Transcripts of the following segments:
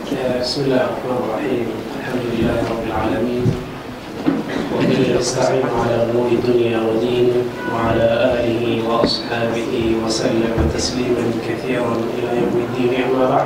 بسم الله الرحمن الرحيم الحمد لله رب العالمين وبه نستعين على امور الدنيا والدين وعلى اله واصحابه وسلم تسليما كثيرا الى يوم الدين اما بعد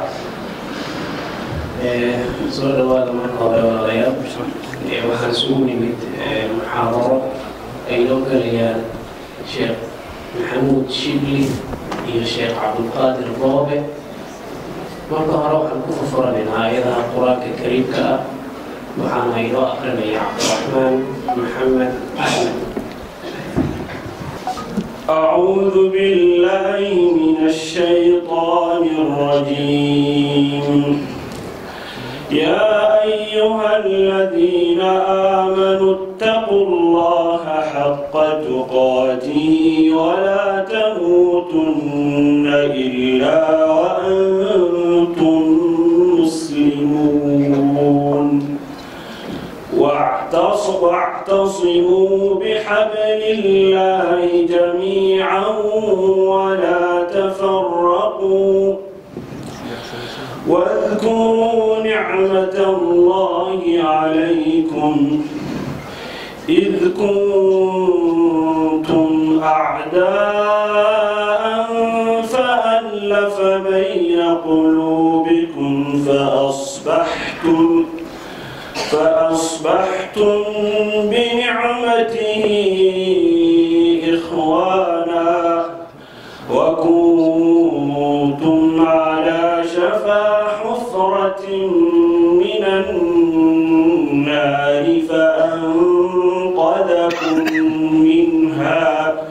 soo dhawaada marka hore walaalayaal waxaan isugu nimid muxaadaro ay noo galayaan sheekh maxamuud shibli iyo sheekh cabdulqaadir boobe marka hore waxaan ku furfuranaynaa aayadaha qur-aanka kariimka ah waxaana inoo akrinaya cabdiraxmaan maxamed axmed أعوذ بالله من الشيطان الرجيم يا أيها الذين آمنوا اتقوا الله حق تقاته ولا تموتن إلا وأنتم مسلمون واعتص- واعتصموا بحبل الله جميعا ولا تفرقوا واذكروا نعمة الله عليكم إذ كنتم أعداء فألف بين قلوبكم فأصبحتم فأصبحتم بنعمته إخوانا وكنتم على شفا حفرة من النار فأنقذكم منها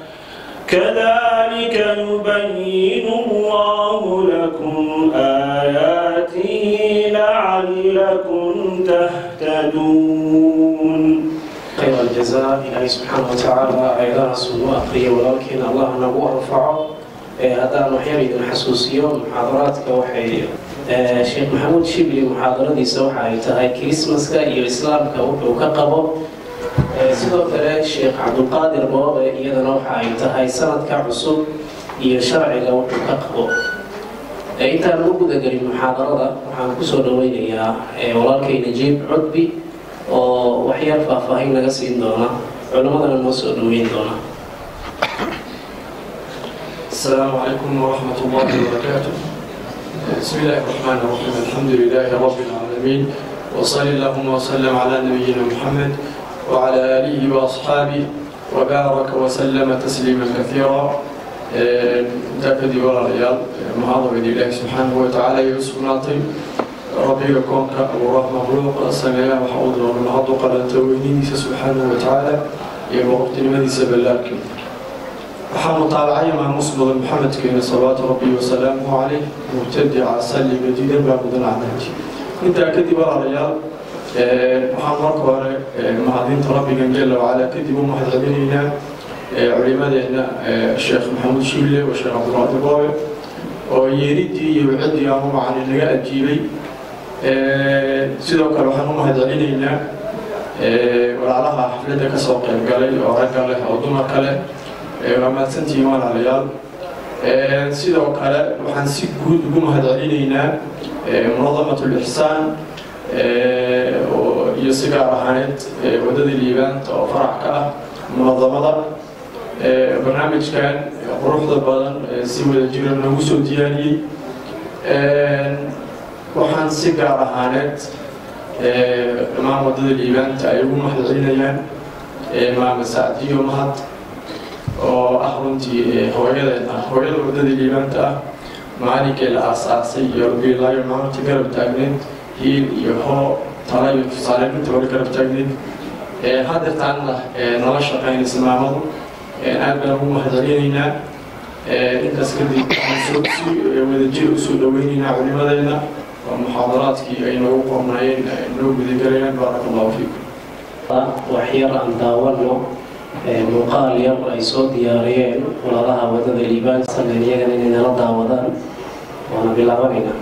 كذلك يبين الله لكم آياته لعلكم تهتدون khayr aljazaa ilaahay subxaana watacaala aayadahaas uu akriya walaalkeena allah nagu anfaco ee haddaan waxyar idin xasuusiyo muxaadaraadka waxay ee, sheekh maxamuud shibli muxaadaradiisa waxa ay tahay kirismaska iyo islaamka wuxuu ka qabo Ee, sidoo kale sheekh cabdulqaadir boobe iyadana waxa ay tahay sanadka cusub iyo sharciga wuxuu ka qabo Ee, intaan u gudagelin muxaadarada waxaan kusoo dhaweynayaa ee, walaalkay najiib cudbi oo waxyaal faahfaahin naga siin doona culimmadana noo soo dhaweyn doona السلام عليكم ورحمة الله وبركاته بسم الله الرحمن الرحيم الحمد لله رب العالمين وصلى اللهم وسلم على نبينا محمد وعلى آله وأصحابه وبارك وسلم تسليما كثيرا دافدي ولا ريال معظم الله سبحانه وتعالى يوسف ناطي ربي كونك أبو رحمة مخلوق سمع وحوض ومعض قال تويني سبحانه وتعالى يبقى وقت لمدي سبلاكم waxaa mutaabacaya maamuus mudan maxamedkeena salawaatu rabbi wasalaamuhu caleyh mubtadica salli madiidan baa mudan cadaanti intaa kadib walaalayaal waxaan marka hore mahadinta rabbigan jala wacala kadib u mahad celinaynaa culimadeena sheekh maxamuud shille wa sheekh cabdulqaadir boobe oo yeeridii iyo wiciddii aan u macani naga ajiibay sidoo kale waxaan u mahad celinaynaa walaalaha xafladda kasoo qayb galay oo ragga leh oo dumarka leh waa mahadsantihiin walaalayaal sidoo kale waxaan si guud ugu mahad celinaynaa munadamat lixsaan iyo si gaar ahaaneed waddada liibaanta oo farac ka ah munadamada barnaamijkan quruxda badan si wada jira noogu soo diyaariyey waxaan si gaar ahaaneed dhammaan waddada liibaanta ay ugu mahad celinayaan maama sacdiyo mahad oo ah runtii hooyadeed ah hooyada waddada liibaanta ah maalinkii la aas-aasay iyo rabiilaayo maalinta garab taagneed hiil iyo hoo tala iyo tusaale inta hore garab taagneed hadeertaanna nala shaqaynaysa maamadu aad baan ugu mahad celinaynaa intaas kadib waxaan soo si wadajir usoo dhaweynaynaa culimadeena oo muxaadaraadkii ay noogu qornaayeen noo gudagelayaan baaraka allahu fiikum waxyar aan daawano muuqaal yar ay soo diyaariyeen walaalaha waddada liibaan sallen iyagana inay nala daawadaan waana bilaabanaynaa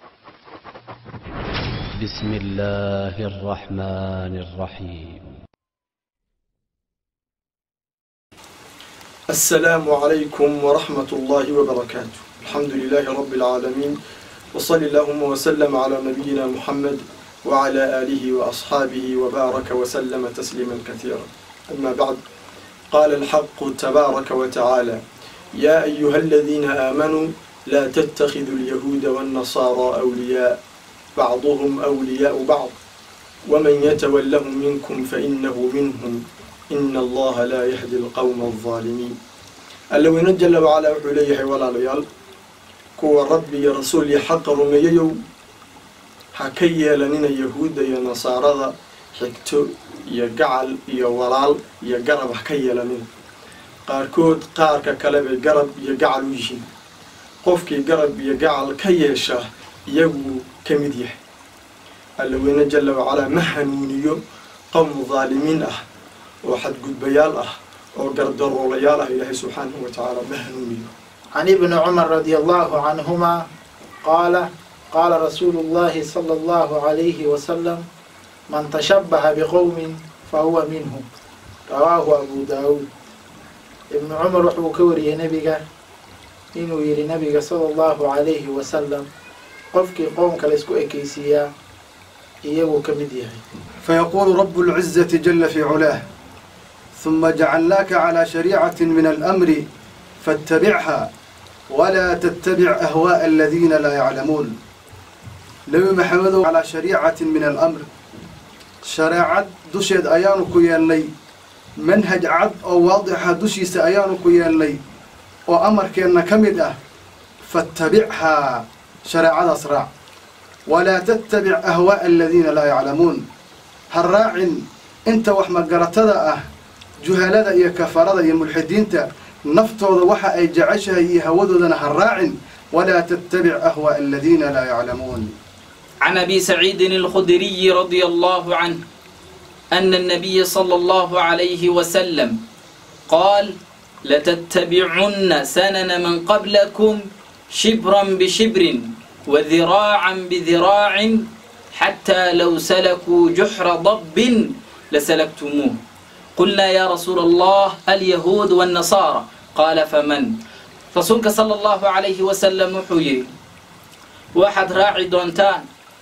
بسم الله الرحمن الرحيم السلام عليكم ورحمة الله وبركاته الحمد لله رب العالمين وصل اللهم وسلم على نبينا محمد وعلى آله وأصحابه وبارك وسلم تسليما كثيرا أما بعد قال الحق تبارك وتعالى يا أيها الذين آمنوا لا تتخذوا اليهود والنصارى أولياء بعضهم أولياء بعض ومن يتولهم منكم فإنه منهم إن الله لا يهدي القوم الظالمين اللوين جل وعلا وحليه ولا ليال كو ربي رسول حق رمييو حكي لننا يهود يا نصارى حكتو يا قعل يا ولال يا قرب حكي لننا قاركود قارك كلب قرب يا قعل ويشين qofkii garab iyo gacal ka yeesha iyagu ka mid yahay allaweyne jalla wacalaa ma hanuuniyo qowm daalimiin ah oo xadgudbayaal ah oo gardaroolayaal ah ilaahay subxaanahu wa tacaala ma hanuuniyo عن ابن عمر رضي الله عنهما قال قال رسول الله صلى الله عليه وسلم من تشبه بقوم فهو منهم رواه أبو داود ابن عمر وحو كوري نبيك inuu yidhi nabiga sala allahu calayhi wasalam qofkii qoomka laysku ekeysiiyaa iyaguu ka mid yahay فيقول رب العزة جل في علاه ثم جعلناك على شريعة من الأمر فاتبعها ولا تتبع أهواء الذين لا يعلمون نبي محمد على شريعة من الأمر شريعة دشيد أيانك يالي منهج عد أو واضحة دشيس أيانك يالي oo amarkeenna ka mid ah faattabichaa shareecadaas raac walaa tattabic ahwaa'a aladiina laa yaclamuun ha raacin inta wax magaratada ah juhalada iyo kafarada iyo mulxidiinta naftooda waxa ay jeceshahay iyo hawadoodana ha raacin walaa tattabic ahwaa'a aladiina laa yaclamuun عن أبي سعيد الخدري رضي الله عنه أن النبي صلى الله عليه وسلم قال لتتبعن سنن من قبلكم شبرا بشبر وذراعا بذراع حتى لو سلكوا جحر ضب لسلكتموه قلنا يا رسول الله اليهود والنصارى قال فمن رسولك صلى الله عليه وسلم وحوي واحد راعي دونتان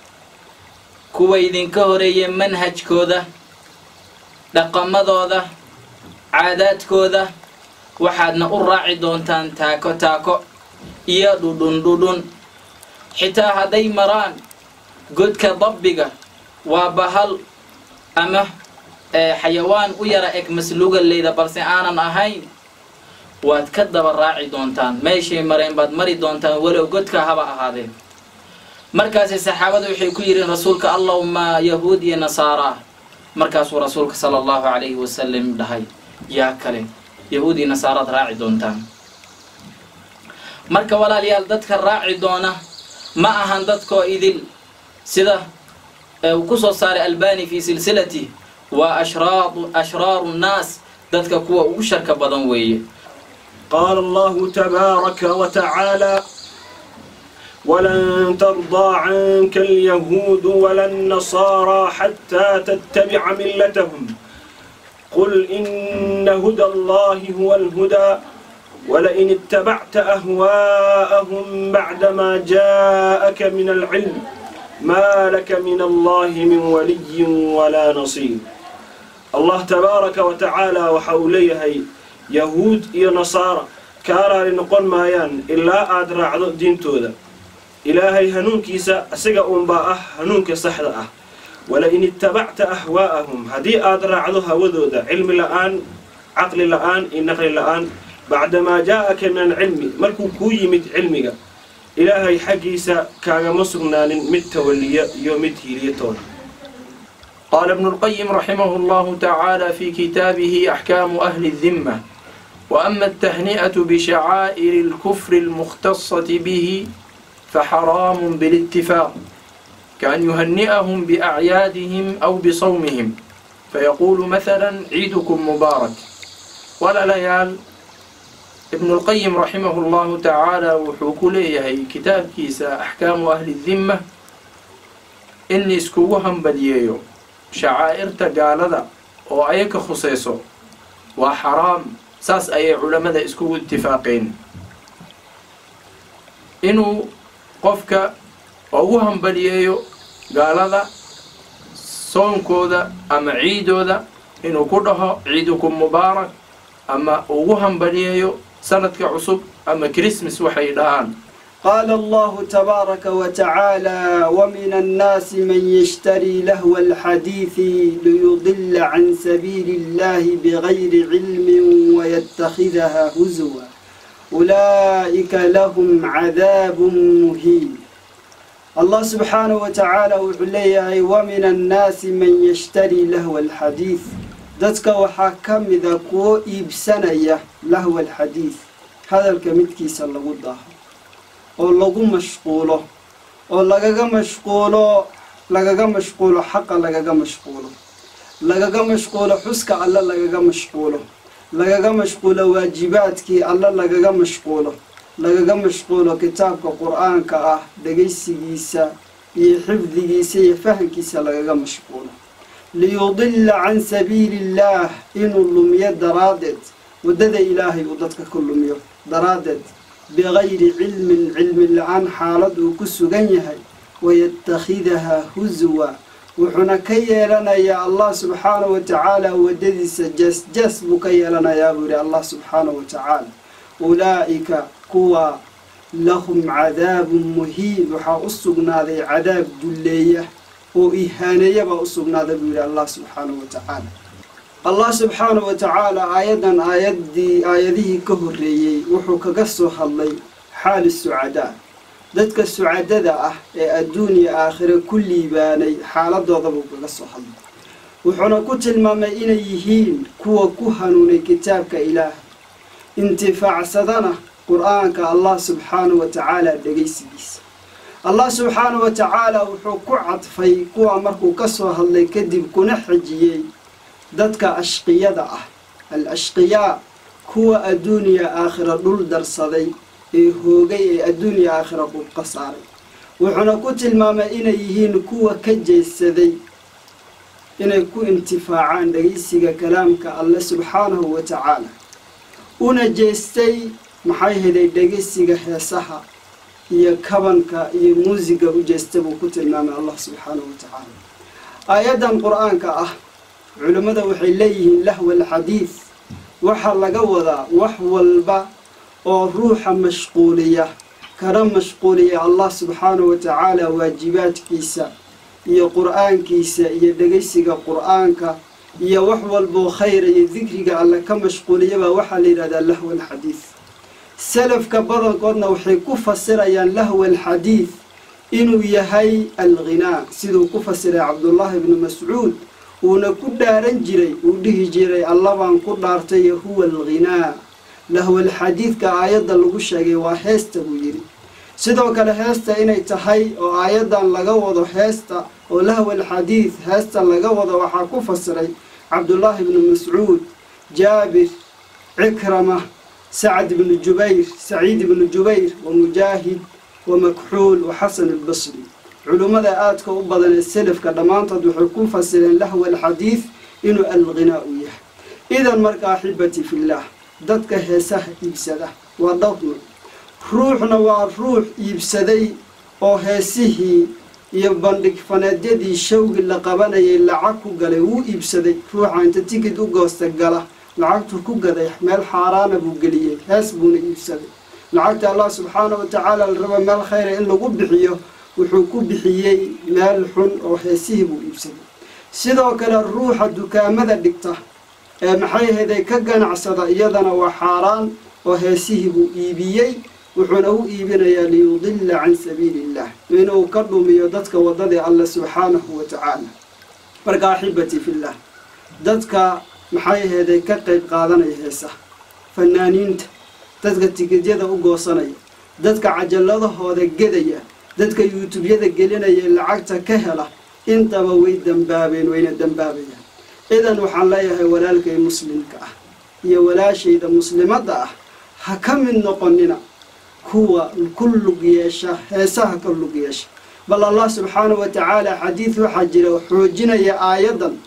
كويدين كهري منهج كوذا dhaqamadooda caadaadkooda waxaadna u raaci doontaan taako taako iyo dhudhun dhudhun xitaa hadday maraan godka dabbiga waa bahal ama xayawaan u yara eg masluugaleyda balse aanan ahayn waad ka daba raaci doontaan meeshay mareen baad mari doontaan walow godka haba ahaadeen markaasi saxaabada waxay ku yidhiin rasuulka allahuma yahuud iyo nasaaraa markaasuu rasuulka sala allahu calayhi wasalam dhahay yaa kale yahuud iyo nasaaraad raaci doontaan marka walaalayaal dadka raaci doona ma ahan dadkoo idil sida uu ku soo saaray albani fi silsilati waa ashraadu ashraaru nnaas dadka kuwa ugu sharka badan weeye قال الله تبارك وتعالى ولن ترضى عنك اليهود ولا النصارى حتى تتبع ملتهم قل إن هدى الله هو الهدى ولئن اتبعت أهواءهم بعدما جاءك من العلم ما لك من الله من ولي ولا نصير الله تبارك وتعالى وحوليه yahuud iyo nasaara kaaraali noqon maayaan ilaa aad raacdo diintooda ilaahay hanuunkiisa isaga uunbaa ah hanuunka saxda ah wala-in ittabacta ahwaa'ahum haddii aad raacdo hawadooda cilmi la-aan caqli la-aan iyo naqli la-aan bacdamaa jaa'aka min alcilmi markuu kuu yimid cilmiga ilaahay xaggiisa kaagama sugnaanin mid tawaliya iyo mid hiiliyatoona قال ابن القيم رحمه الله تعالى في كتابه أحكام أهل الذمة وأما التهنئة بشعائر الكفر المختصة به فحرام بالاتفاق كأن يهنئهم بأعيادهم أو بصومهم فيقول مثلا عيدكم مبارك ولا ليال ابن القيم رحمه الله تعالى وحوك ليه كتاب كيسا أحكام أهل الذمة إني اسكوهم بدييو shacaa'irta gaalada oo ayaka khusayso waa xaraam saas ayay culammada iskugu itifaaqeen inuu qofka ugu hambaliyeeyo gaalada soonkooda ama ciidooda inuu ku dhaho ciidukum mubaarak ama ugu hambaliyeeyo sanadka cusub ama christmas waxay dhahaan قال الله تبارك وتعالى ومن الناس من يشتري لهو الحديث ليضل عن سبيل الله بغير علم ويتخذها هزوا أولئك لهم عذاب مهين الله سبحانه وتعالى وعليه ومن الناس من يشتري لهو الحديث dadka waxaa ka mida kuwo iibsanaya lahwa alxadiid hadalka midkiisa lagu daaho oo lagu mashquulo oo lagaga mashquulo lagaga mashquulo xaqa lagaga mashquulo lagaga mashquulo xuska alle lagaga mashquulo lagaga mashquulo waajibaadkii alle lagaga mashquulo lagaga mashquulo kitaabka qur-aanka ah dhegaysigiisa iyo xifdigiisa iyo fahamkiisa lagaga mashquulo liyudilla can sabiili illaah inuu lumiyo daraaddeed waddada ilaahay uu dadka ku lumiyo daraaddeed bigayri cilmin cilmi la-aan xaalad uu ku sugan yahay wayatakhidahaa huswa wuxuuna ka yeelanayaa allah subxaanahu wa tacaala waddadiisa jees-jees buu ka yeelanayaa buu yihi allah subxaanahu wa tacaala ulaa'ika kuwa lahum cadaabun muhiin waxaa u sugnaaday cadaab dulleeya oo ihaaneeya baa u sugnaaday buu yihi allah subxaanahu wa tacaala allah subxaanahu wa tacaala aayaddan aayaddii aayadihii ka horreeyey wuxuu kaga soo hadlay xaali sucadaa dadka sucadada ah ee adduun iyo aakhire ku liibaanay xaaladooda buu kaga soo hadlay wuxuuna ku tilmaamay inay yihiin kuwa ku hanuunay kitaabka ilaah intifaacsadana qur-aanka allah subxaanahu wa tacaala dhegaysigiisa allah subxaanahu wa tacaala wuxuu ku cadfay kuwa markuu ka soo hadlay kadib kuna xejiyey dadka ashqiyada ah al ashqiyaa kuwa adduuniya aakhira dhul darsaday ee hoogay ee adduuniya aakhira qubqa saaray wuxuuna ku tilmaamay inay yihiin kuwa ka jeesaday inay ku intifaacaan dhegaysiga kalaamka alle subxaanahu wa tacaala una jeestay maxay helay dhegaysiga heesaha iyo kabanka iyo muusiga u jeesta buu ku tilmaamay allah subxaanahu wa tacaala aayaddan qur-aanka ah culimmada waxay leeyihiin lahwa alxadiid waxaa laga wadaa wax walba oo ruuxa mashquuliya kana mashquuliya allah subxaanahu wa tacaala waajibaadkiisa iyo qur-aankiisa iyo dhegaysiga qur-aanka iyo wax walboo khayra iyo dikriga alle ka mashquuliyabaa waxaa la yidhahdaa lahwa alxadiid salafka badankoodna waxay ku fasirayaan lahwa alxadiid inuu yahay alghinaa siduu ku fasiray cabdullaahi bnu mascuud uuna ku dhaaran jiray uu dhihi jiray allabaan ku dhaartay huwa alghinaa lahwal xadiidka aayadda lagu sheegay waa heesta buu yidhi sidoo kale heesta inay tahay oo aayaddan laga wado heesta oo lahwal xadiid heesta laga wado waxaa ku fasiray cabdullaahi bnu mascuud jaabir cikrama sacad ibnu jubayr saciid ibnu jubayr wa mujaahid wa makxuul wa xasan albasri culummada aadka u badan ee selafka dhammaantood waxay ku fasireen lahwa alxadiid inuu alghinaa u yahay idan marka axibati fillaah dadka heesaha iibsada waa dhowr ruuxna waa ruux iibsaday oo heesihii iyo bandhig faneedyadii shawgi la qabanayay lacag ku galay wuu iibsaday ruuxa inta tikid u goosta gala lacagtuu ku gaday meel xaaraana buu geliyey hees buuna iibsaday lacagta allah subxaana wa tacaala la raba meel khayra in lagu bixiyo wuxuu ku bixiyey meel xun oo heesihii buu iibsaday sidoo kale ruuxa dukaamada dhigta ee maxay ahaydey ka ganacsada iyadana waa xaaraan oo heesihii buu iibiyey wuxuuna u iibinayaa liyudilla can sabiili illah inuu ka dhumiyo dadka waddadii alle subxaanahu wa tacaala marka axibati fillah dadka maxay ahaydey ka qayb qaadanaya heesaha fanaaniinta dadka tikidyada u goosanaya dadka cajalladahooda gedaya dadka yuutubyada gelinaya ee lacagta ka hela intaba way dembaabeen wayna dembaabayaan idan waxaan leeyahay walaalkay muslimka ah iyo walaashayda muslimadda ah ha ka mid noqonina kuwa ku lug yeesha heesaha ka lug yeesha bal allah subxaanahu wa tacaala xadiid waxaa jira xoojinaya aayaddan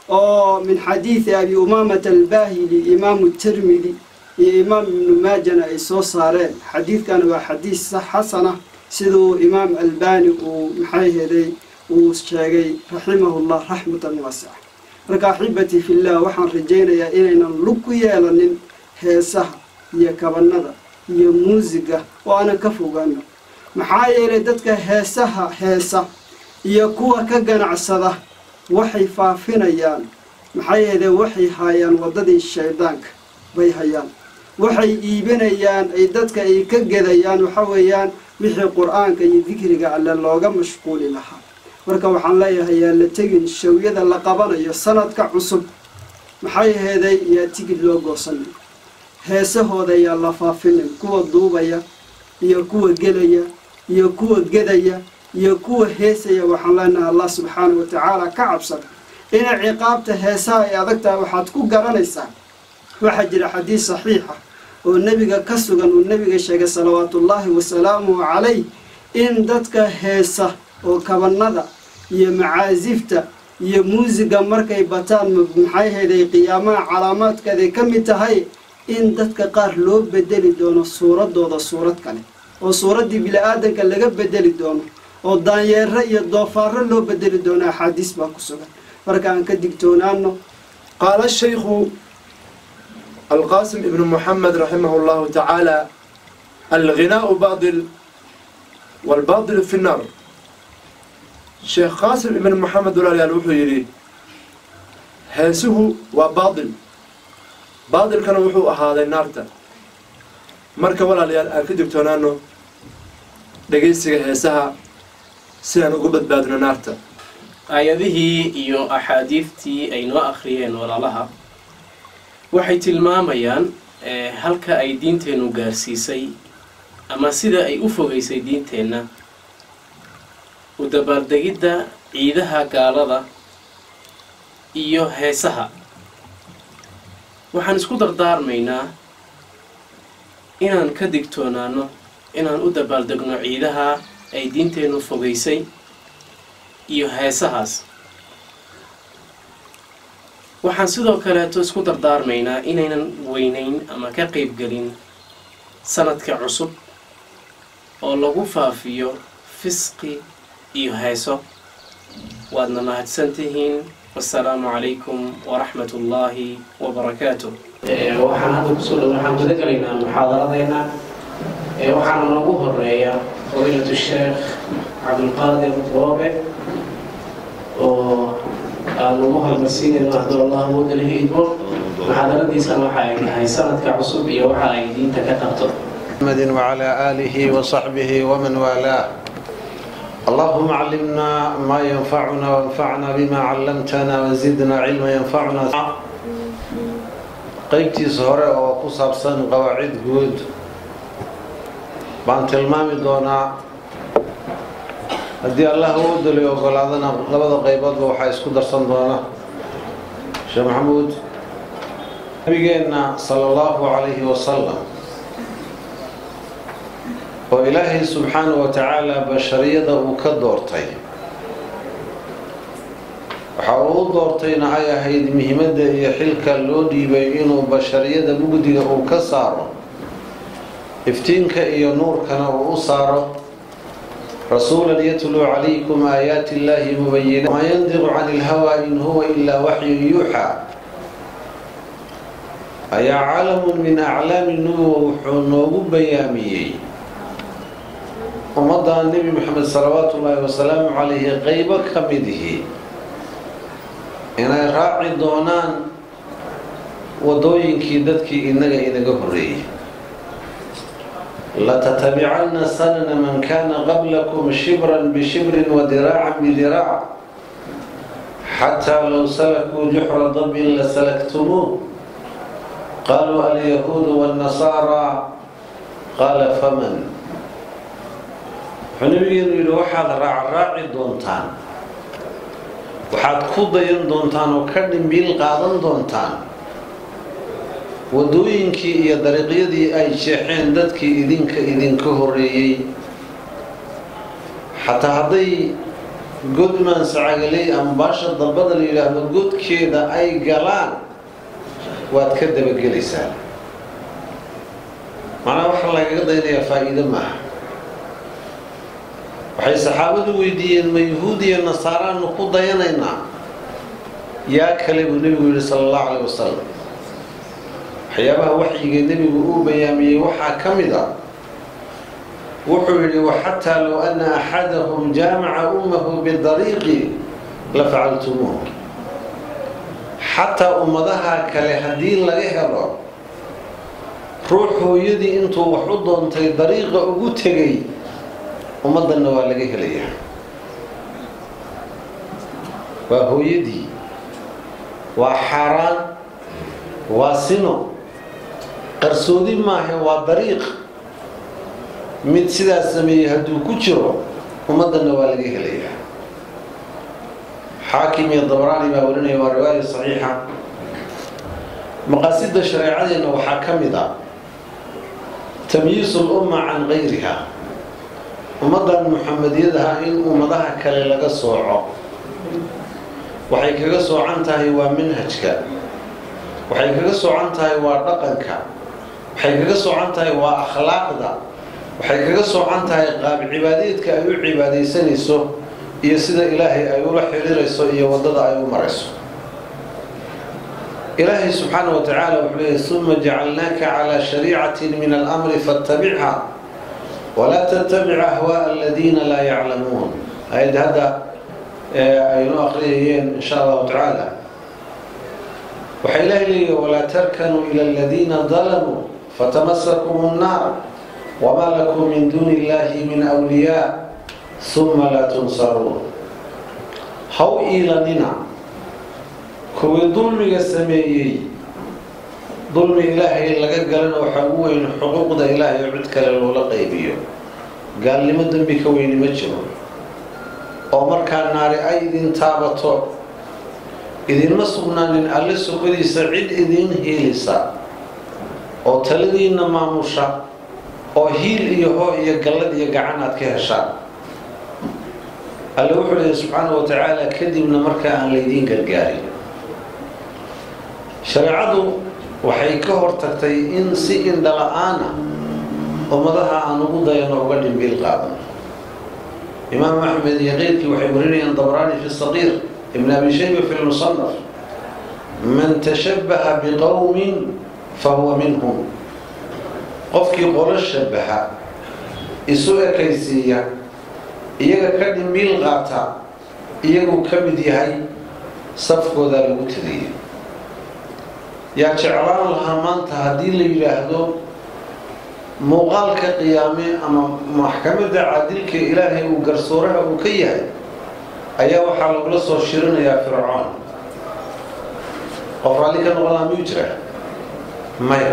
oo min xadiidi abi umaamata albaahili imaamu tirmidi iyo imaam ibnu maajana ay soo saareen xadiidkan waa xadiis xasana siduu imaam albani uu maxay heday uu sheegay raximahullah raxmatan waasica marka axibatii fillah waxaan rajaynayaa inaynan lug ku yeelanin heesaha iyo kabanada iyo muusiga oo aanan ka fogaano maxaa yeelay dadka heesaha heesa iyo kuwa ka ganacsada waxay faafinayaan maxaa yeelay waxay haayaan waddadii shaydaanka bay hayaan waxay iibinayaan ay dadka ay ka gedayaan waxa weeyaan wixii qur-aanka iyo dikriga alle looga mashquuli lahaa marka waxaan leeyahay yaa la tegin shawyada la qabanayo sanadka cusub maxay heeday yaa tigid loo goosanay heesahooda yaa la faafinay kuwa duubaya iyo kuwa gelaya iyo kuwa gedaya iyo kuwa heesaya waxaan leenahay allah subxaana wa tacaala ka cabsada inay ciqaabta heesaha ay adag tahay waxaad ku garanaysaa waxaa jira xadiis saxiixa oo nebiga ka sugan uu nebiga sheegay salawaatullaahi wasalaamuhu calayh in dadka heesa oo kabanada iyo macaasifta iyo muusiga markay bataan maxay heeday qiyaamaha calaamaadkeeday ka mid tahay in dadka qaar loo bedeli doono suuradooda suurad kale oo suuraddii bini-aadanka laga bedeli doono oo daanyeero iyo doofaaro loo bedeli doono axaadiis baa ku sugan marka aan ka digtoonaano قال الشيخ القاسم ابن محمد رحمه الله تعالى الغناء باطل والباطل في النار شيخ قاسم ابن محمد ولا يالوحو يري هاسه وباطل باطل كان وحو هذا النار marka walaalayaal aan ka digtoonaano dhegaysiga heesaha sidaan uga badbaadno naarta aayadihii iyo axaadiidtii ay noo akhriyeen walaalaha waxay tilmaamayaan eh, halka ay diinteennu gaarsiisay ama sida ay u fogaysay diinteenna u dabaaldegidda ciidaha gaalada iyo heesaha waxaan isku dardaarmaynaa inaan ka digtoonaano inaan u dabaaldegno ciidaha ay diinteennu fogaysay iyo heesahaas waxaan sidoo kaleeto isku dardaarmaynaa inaynan weynayn ama ka qaybgelin sanadka cusub oo lagu faafiyo fisqi iyo heeso waadna mahadsantihiin wasalaamu calaykum waraxmat ullaahi wabarakaatuh waxaan hadda kusoo dhow waxaan guda gelaynaa muxaadaradeena waxaana noogu horeeya fadiilatu sheekh cabdulqaadir roobe oo aanu ugu hormarsiinayno hadduu allah awooda lahi idmo muxaadaradiisana waxa ay tahay sanadka cusub iyo waxa ay diinta ka qabto محمد وعلى آله وصحبه ومن والاه اللهم علمنا ما ينفعنا وانفعنا بما علمتنا وزدنا علما ينفعنا qaybtiisa hore oo ku saabsan qawaacid guud baan tilmaami doonaa haddii allah uu daliy ogolaadana labada qayboodba waxaa isku darsan doona sheekh maxamuud nabigeenna sala allahu calayhi wasalam oo ilaahay subxaanahu wa tacaala bashariyada uu ka doortay waxa uu u doortayna ay ahayd muhimadda iyo xilka loo dhiibay inuu bashariyada mugdiga uu ka saaro iftiinka iyo nuurkana uu u saaro rasuulan yatluu calaykum aayaati illaahi mubayina maa yandiqu cani ilhawaa in huwa ilaa waxyun yuuxaa ayaa calamun min aclaami nubuwa wuxuu noogu bayaamiyey ummadda nebi moxamed salawaatu ullaahi wasalaamu calayhi qeybo ka midihi inay raaci doonaan wadooyinkii dadkii inaga inaga horreeyey latatabicanna sanana man kana qablakum shibran bishibrin wadiraacan bidiraac xataa low salakuu juxra dabin lasalagtumuuh qaluu alyahuudu wاnnasaara qaala faman wuxuu nabigeenu yidhi waxaad raacraaci doontaan waxaad ku dayan doontaan oo ka dhimbiil qaadan doontaan waddooyinkii iyo dariiqyadii ay jeexeen dadkii idinka idinka horreeyey xataa hadday god maansacagaley ama baasha dalbada la yidhaahdo godkeeda ay galaan waad ka dabagelaysaa macnaha waxaa lagaga daynayaa faa'iido maaha waxay saxaabadu weydiiyeen ma yahuud iyo nasaaraanu ku dayanaynaa yaa kale buu nebigu yidhi sala allahu caleyh wasalam waxyaabaha waxyiga nebigu uu bayaamiyey waxaa ka mid a wuxuu yidhi waxataa low ana axadahum jaamaca ummahu bidariiqi la facaltumuuh xataa ummadaha kale haddii laga helo ruux hooyadii intuu wax u doontay dariiqa ugu tegay ummaddanna waa laga helayaa waa hooyadii waa xaaraan waa sino qarsoodi maahe waa dariiq mid sidaas sameeyey hadduu ku jiro ummaddanna waa laga helayaa xaakim iyo dabraani baa warinaya waa riwaaya saxiixa maqaasida shareecadeenna waxaa ka mid a tamyiisu lumma can gayriha ummaddan muxamediyadaha in ummadaha kale laga sooco waxay kaga soocan tahay waa manhajka waxay kaga soocan tahay waa dhaqanka waxay kaga soocan tahay waa akhlaaqda waxay kaga soocan tahay qaab cibaadeedka ay u cibaadaysanayso iyo sida ilaahay ay ula xiriirayso iyo waddada ay u marayso ilaahay subxaana wa tacaala wuxuu leeyay uma jacalnaaka calaa shariicatin min alamri faattabicha walaa tattabic ahwaaa aladiina laa yaclamuun ayad hadda aynu aqriyayeen insha allahu tacaala waxaa ilaahay leeyahy walaa tarkanuu ila aladiina dalamuu fatamasakum nnaar wamaa lakum min duuni illahi min wliyaa uma laa tunsaruun haw iilanina kuwii dulmiga sameeyey dulmi ilaahay laga galana waxaa ugu weyn xuquuqda ilaahay oo cid kale loola qaybiyo gaalnimo dembi ka weyni ma jiro oo markaa naari ay idin taabato idinma sugnaanin alle sokodiisa cid idiin hiilisa oo taladiinna maamusha oo hiil iyo hoo iyo gallad iyo gacan aad ka heshaan alle wuxuu leeyahy subxaana wa tacaala kadibna markaa aan laydiin gargaarin shareecadu waxay ka hortagtay in si indhala-aana ummadaha aan ugu dayano uga dhimbiil qaadan imaam axmed iyo keyrkii waxay warinayaan dabraani fi saqiir ibn abi shayba fi lmusanaf man tashabbaha biqowmin fahuwa minhum qofkii qolo shabaha isu ekaysiiya iyaga ka dhimbiil qaata iyaguu ka mid yahay safkoodaa lagu tiriyay yaa jeclaan lahaa maanta haddii la yidhaahdo muuqaalka qiyaame ama maxkamadda caadilka ilaahay uu garsooraha uu ka yahay ayaa waxaa lagula soo shirinayaa fircoon qof raalli ka noqon laha miyuu jira maya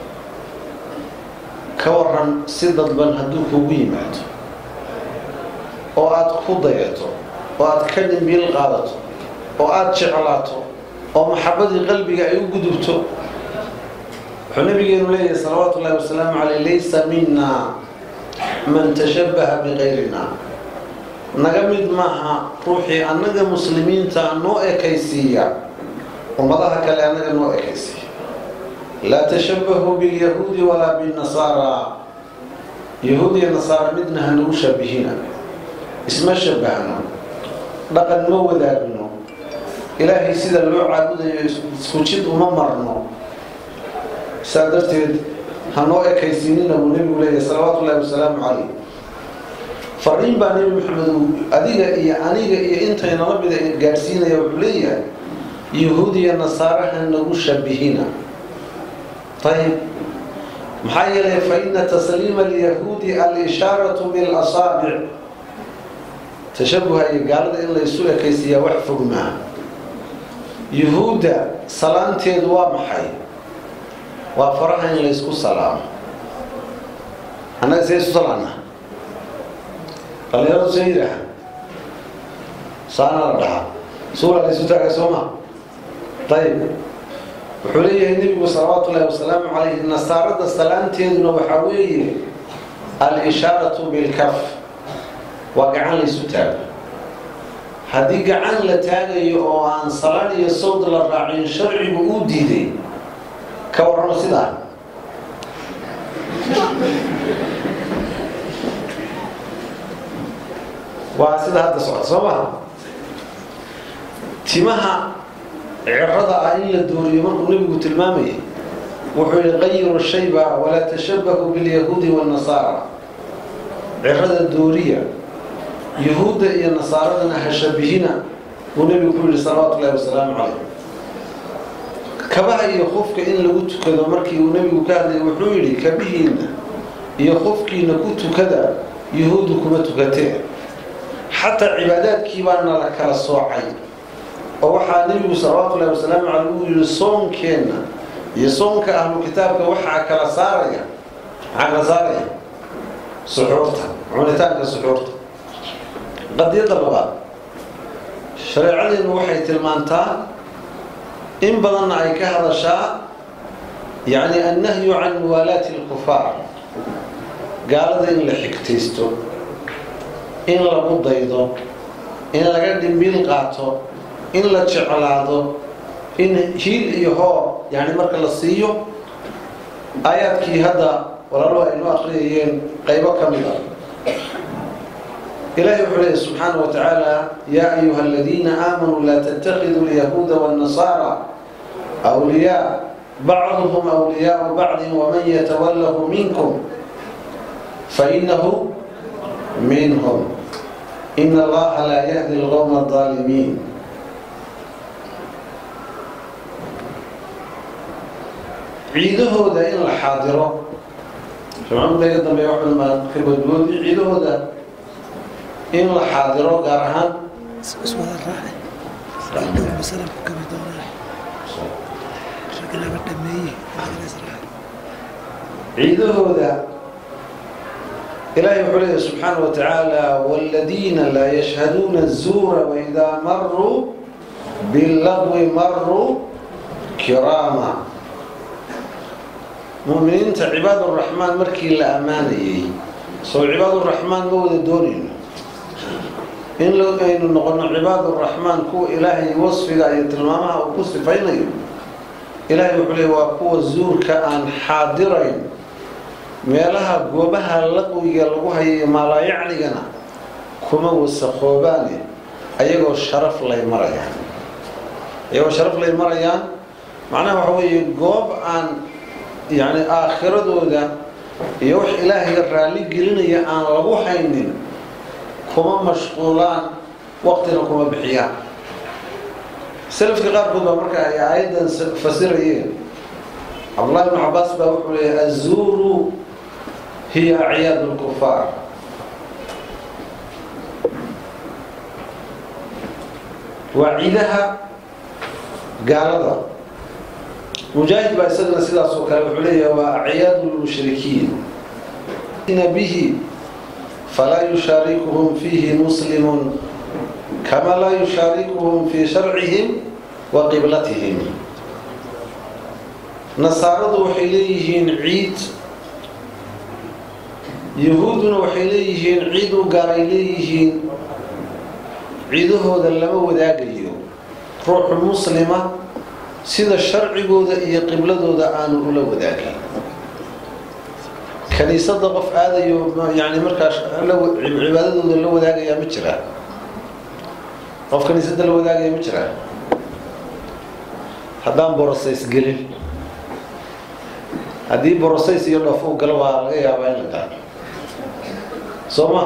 ka waran si dadban hadduu kugu yimaado oo aada ku dayato oo aada ka dhimbiil qaadato oo aada jeclaato oo maxabadii qalbiga ay u gudubto wuxuu nabigeenu leeyahay salawaatu ullahi wasalaamu caleyh laysa mina man tashabbaha biqayrina naga mid maaha ruuxii annaga muslimiinta noo ekaysiiya ummadaha kale annaga noo ekaysiiya laa tashabbahuu bilyahuudi walaa binnasaara yahuud iyo nasaara midna hanagu shabihina isma shabahno dhaqan ma wadaagno ilaahay sida loo caabudayo isku jid uma marno saa darteed hanoo ekaysiinina buu nebigu leeyahay salawaatu ullahi wasalaamu calayh fariin baa nebi maxamed uu adiga iyo aniga iyo intaynala mida gaadhsiinaya wuxuu leeyahay yahuud iyo nasaaraha nagu shabihina ayib maxaa yeelay fa ina tasliima alyahuudi al-ishaaratu bilasaabic tashabuha iyo gaalada in la isu ekaysiiyaa wax fog maaha yuhuudda salaanteedu waa maxay waa faraha in laysku salaamo annaga see isu salaana dhalinyaradu see yidhaaha saana la dhahaa suura laysu taaga sooma ayib wuxuu leeyahay nebigu salawaatu ullahi wasalaamu calayh nasaarada salaanteeduna waxaa weeye al-ishaaratu bilkaf waa gacan laysu taago haddii gacan la taagayo oo aan salaan iyo sawd la raacin sharcigu uu diiday ka warramo sidaa waa sida hadda socota soo maha timaha cirada ah in la dooriyo markuu nebigu tilmaamayay wuxuu yihi qayiru shayba walaa tashabahu bilyahuudi wاnnasaara cirada dooriya yahuudda iyo nasaaradana ha shabihina buu nebigu ku yihi salawaatu ullahi wasalaamu calayh kabaha iyo qofka in lagu tukado markii uu nebigu ka hadlayay wuxuu yidhi kabihiinna iyo qofkiina ku tukada yahuuddu kuma tukatee xataa cibaadaadkii baana la kala soocay oo waxaa nebigu salawaatu ullahi wasalaamu caleyh uu yihi soonkeenna iyo soonka ahlu kitaabka waxaa kala saaraya maxaa kala saaraya suxuurta cunitaanka suxuurta qadiyadda labaad shareecadeennu waxay tilmaantaa in badanna ay ka hadashaa yacni annahyu can muwaalaati alkufaar gaalada in la xigtaysto in lagu daydo in laga dhimbiil qaato in la jeclaado in hiil iyo hoo yani marka la siiyo aayaadkii hadda walaaluhu aynu akhriyayeen qaybo ka mid a ilahi wuxuu leeya subxaana wa tacaala yaa ayuha aladiina aamanuu laa tattakhiduu alyahuuda waannasaara awliyaa bacduhum awliyaau bacdin waman yatawalahu minkum fainahu minhum ina allaha laa yahdi alqowma aldaalimiin ciidahooda in la xaadiro jamcadayga dambe waxumaa ka badboodi ciidahooda in la xaadiro gaar ahaan ciidahooda ilaahay wuxuu leeya subxaana wa tacaala wاladiina laa yashhaduuna الzuura waidaa maruu bilagwi maruu kiraama mu'miniinta cibaaduraxmaan markii la ammaanayay soo cibaaduraxmaan ma wada doonayno in aynu noqono cibaaduraxmaan kuwa ilaahay wasfiga iyo tilmaamaha uu ku sifaynayo ilaahay wuxuu leey waa kuwa zuurka aan xaadirayn meelaha goobaha laqwiga lagu hayayo maalaayacnigana kuma wasaqoobaane ayagoo sharaf lay marayaan ayagoo sharaf lay marayaan macnaha waxa weeye goob aan yacni aakhiradooda iyo wax ilaahay raalli gelinaya aan lagu haynin kuma mashquulaan waqtina kuma bixiyaan salafka qaarkood baa marka ay aayaddan fasirayeen cabdullahi ibnu cabaas baa wuxuu leeyahy azuuru hiya acyaad lkufaar waa ciidaha gaalada mujaahid baa isagana sidaas oo kale wuxuu leeyahay waa acyaad lmushrikiin bihi falaa yushaarikuhum fiihi muslimun kama laa yushaarikuhum fii sharcihim wa qiblatihim nasaaradu waxay leeyihiin ciid yahuudduna waxay leeyihiin ciid u gaaray leeyihiin ciidahooda lama wadaagayo ruuxu muslima sida sharcigooda iyo qibladooda aanu ula wadaagin kaniisada qof aadayo yani markaas cibaadadooda la wadaagayaa ma jiraa qof kaniisada la wadaagaya ma jiraa haddaan borosays gelin haddii borosays iyo dhoof u galo waa laga yaabaa in la galo soo ma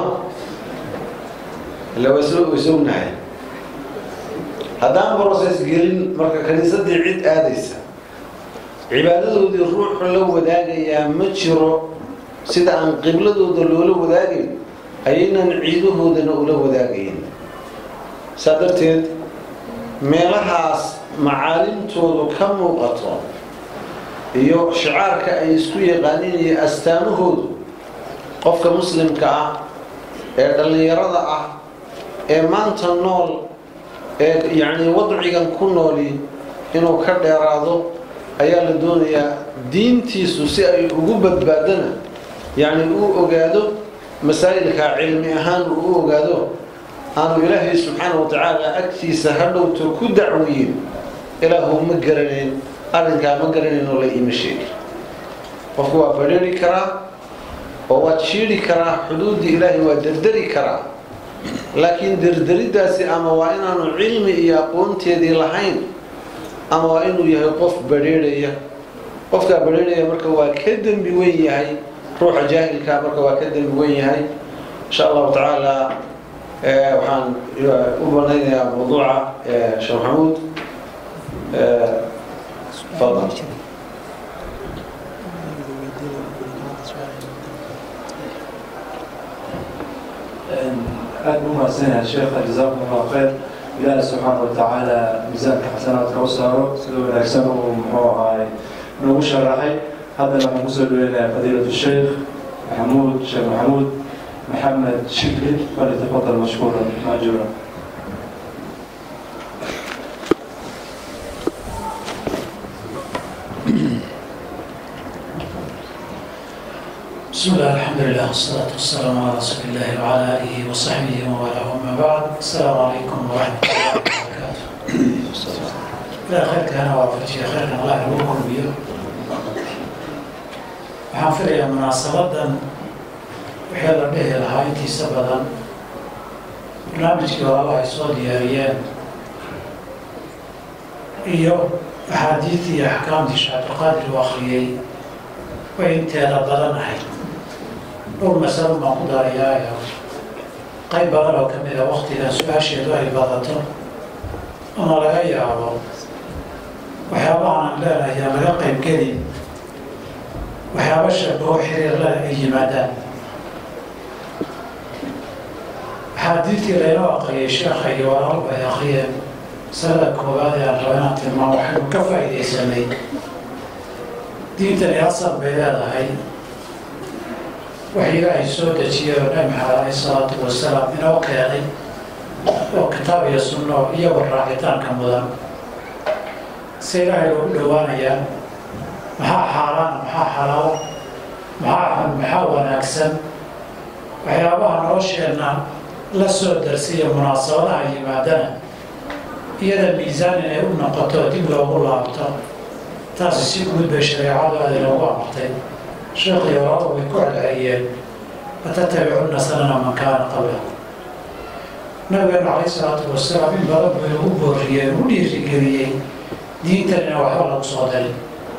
illa waysognahay haddaan borosays gelin marka kaniisadii cid aadaysa cibaadadoodii ruuxu la wadaagayaa ma jiro sida aan qibladooda loola wadaagayn ayaynan ciidahoodana ula wadaagayn saa darteed meelahaas macaalimtoodu ka muuqato iyo shicaarka ay isku yaqaaniin iyo astaamahoodu qofka muslimka ah ee dhallinyarada ah ee maanta nool ee yacni wadcigan ku nooli inuu ka dheeraado ayaa la doonayaa diintiisu si ay ugu badbaadana yacni uu ogaado masaa'ilka cilmi ahaan uu u ogaado aanu ilaahay subxaana wa tacaala agtiisa hadhowto ku dacwiyin ilaahu ma garanayn arrinkaa ma garanayn oo la iima sheegi qofku waa badheri karaa oo waad shiidhi karaa xuduuddii ilaahay waa derderi karaa laakiin derderiddaasi ama waa inaanu cilmi iyo aqoonteedii lahayn ama waa inuu yahay qof badheerhaya qofkaa badheerhaya marka waa ka dembi weyn yahay ruuxa jaahilkaa marka waa ka dembi weyn yahay insha allahu tacaala waxaan u banaynayaa mawduuca sheekh maxamuud fadal aad u mahadsanyahay sheekha jazaakum allahu khayr ilaahi subxaana wa tacaala miisaanka xasanaadka u saaro sida wanaagsan uu muxuu ahaay noogu sharaxay haddana waxaan kusoo dhaweynayaa fadiilatu sheekh maxamuud sheekh maxamuud maxamed shibli falyatafadal mashkuuran maajuura بسم الله الحمد لله والصلاة والسلام على رسول الله وعلى آله وصحبه ومن أما بعد السلام عليكم ورحمة الله وبركاته. إلى خير كان وافرتي خير الله يبوكم بيه. waxaan filayaa munaasabadan wixii la dhihi lahaa intiisa badan barnaamijkii walaalaha ay soo diyaariyeen iyo axaadiidii iyo axkaamtii sheekh cabdiqaadir uu akhriyey way inteeda badan ahayd dhowr masalo baan ku darayaayo qayb badan oo ka mid a waktigan su-aasheedu ay badato ama laga yaabo waxyaabahan aan leenahay aan laga qayb gelin waxyaaba shabaho xiriirleh ay yimaadaan axaadiidtii laynoo aqriyay sheekha iyo walaalku ay akhriyeen masalada koowaad ee aan rabo inaan tilmaamo waxaynu ka faa'iidaysanay diintani asal bay leedahay wax ilaahay soo dejiyay oo nabi maxamed alayhi salaatu wasalaam inoo keenay oo kitaab iyo sunno oo iyagoo raacitaanka mudan se ilaahay loogu dhowaanayaa maxaa xaaraana maxaa xalaalo maxaa xun maxaa wanaagsan waxyaabaha nolosheenna la soo darsiya munaasabadaha yimaadana iyada miisaan inay u noqoto dib loogu laabto taasi si guud bay shareecadu aada inoogu amartay sheekhiyo walaaladu way ku celceliyeen fatattabicunna sanana man kaana qabla nabigeenu calayhi salaatu wasalaam in badan buu inagu booriyey u dhiirigeliyey diintan ina waxba lagu soo darin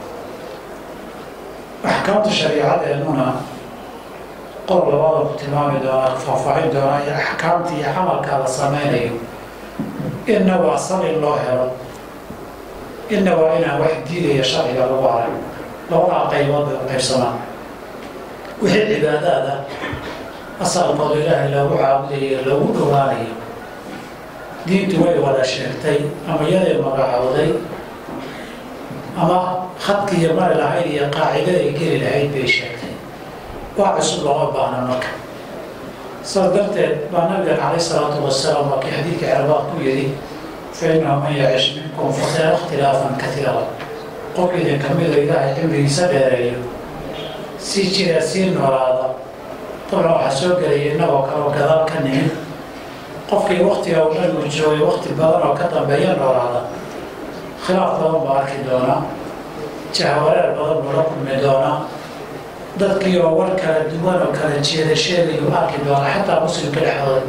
axkaamta shariicadeennuna qor labada ku tilmaami doonaa faahfaahin doonaa iyo axkaamta iyo camalka la sameynayo inna waa sal in loo helo inna waa inaan wax diidaya sharciga lagu arag labadaa qaybood bay u qaybsamaan wixii cibaadaada asalkooda ilaahay loogu caabudayo loogu dhowaanayo diintu way wada sheegtay ama iyaday magacowday ama khadkiiyo mari lahayd iyo qaacidaday geli lahayd bay sheegtay waa cusub looma baahna marka saas darteed baa nabigan calayh salaatu wasalaam waa kii xadiidka cerbaad ku yidhi fa innahu man yacish minkum fasayara ikhtilaafan katiira qof idin ka mida ilaahay cimrigiisa dheereeyo sii jira sii noolaada dabcan waxaa soo gelaya innagoo kale oo gadaal ka nimid qofkii waktiga uu nabigu joogay wakti badan oo ka dambeeya noolaada khilaaf badan baa arki doonaa jahwareer badan buu la kulmi doonaa dadkii oo war kala duwan oo kala jeeda sheegayuu arki doonaa xataa muslimka dhexdooda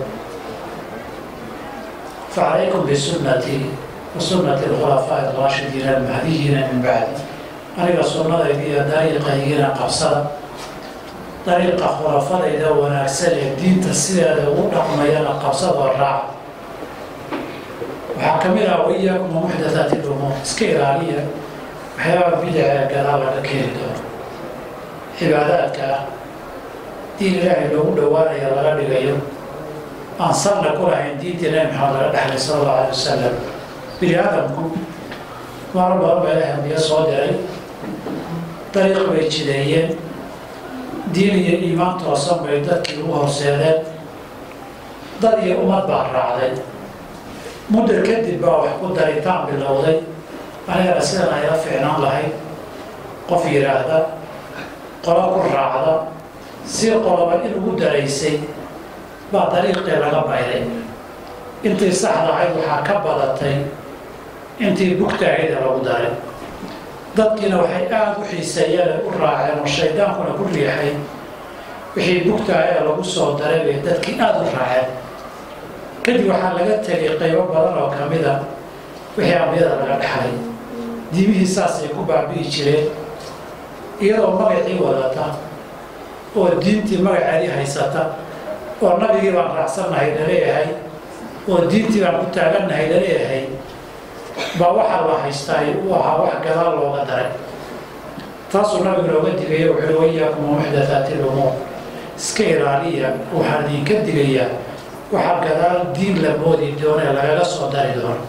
facalaykum bisunnatii wa sunnati alkhulafaa'i alraashidiina almahdiyiina min bacdi aniga sunnadayda iyo dariiqaygiina qabsada dariiqa khulafadayda wanaagsan ee diinta sideeda ugu dhaqmayana qabsadoo raaca waxaa ka mid ah waiyaakum wa muxdathaati lumuur iska ilaaliya waxyaaba bidaca ee gadaal laga keeni doono cibaadaadka ah diin ilaahay loogu dhowaanaya laga dhigayo aan salna ku lahayn diintii nabi maxamed laga dhexlay sala allahu alay wasalam bini aadamku maaro badan baa ilahay ambiyo soo diray dariiq bay jideeyeen diin iyo iimaan toosan bay dadkii ugu horseedeen dad iyo ummad baa raacday muddo kadib baa wax ku daritaan bilowday anigana sidan ayla fiicnaan lahayd qof yidhaahda qolo ku raacda si qoloba in ugu daraysay baa dariiqii laga bayday intii saxda ahayd waxaa ka badatay intii bugtaahayda lagu daray dadkiina waxay aada u xiiseeyeen u raaceen oo shaydaankuna ku riixay wixii bugtaahaya lagu soo daray bay dadkii aada u raaceen kadib waxaa laga tegay qaybo badan oo ka mid a wixii ambiyada laga dhexlay diimihii saasay ku baabi'i jireen iyadoo magacii wadata oo diintii magaceedii haysata oo nabigii baan raacsannahay laleeyahay oo diintii baan ku taagannahay laleeyahay baa waxaa la haystaay uu ahaa wax gadaal looga daray taasuu nabigu nooga digaya wuxuui wayaakum muxdathaati lumuur iska ilaaliya waxaan idinka digayaa waxaa gadaal diin la moodi doonee lagaga soo dari doono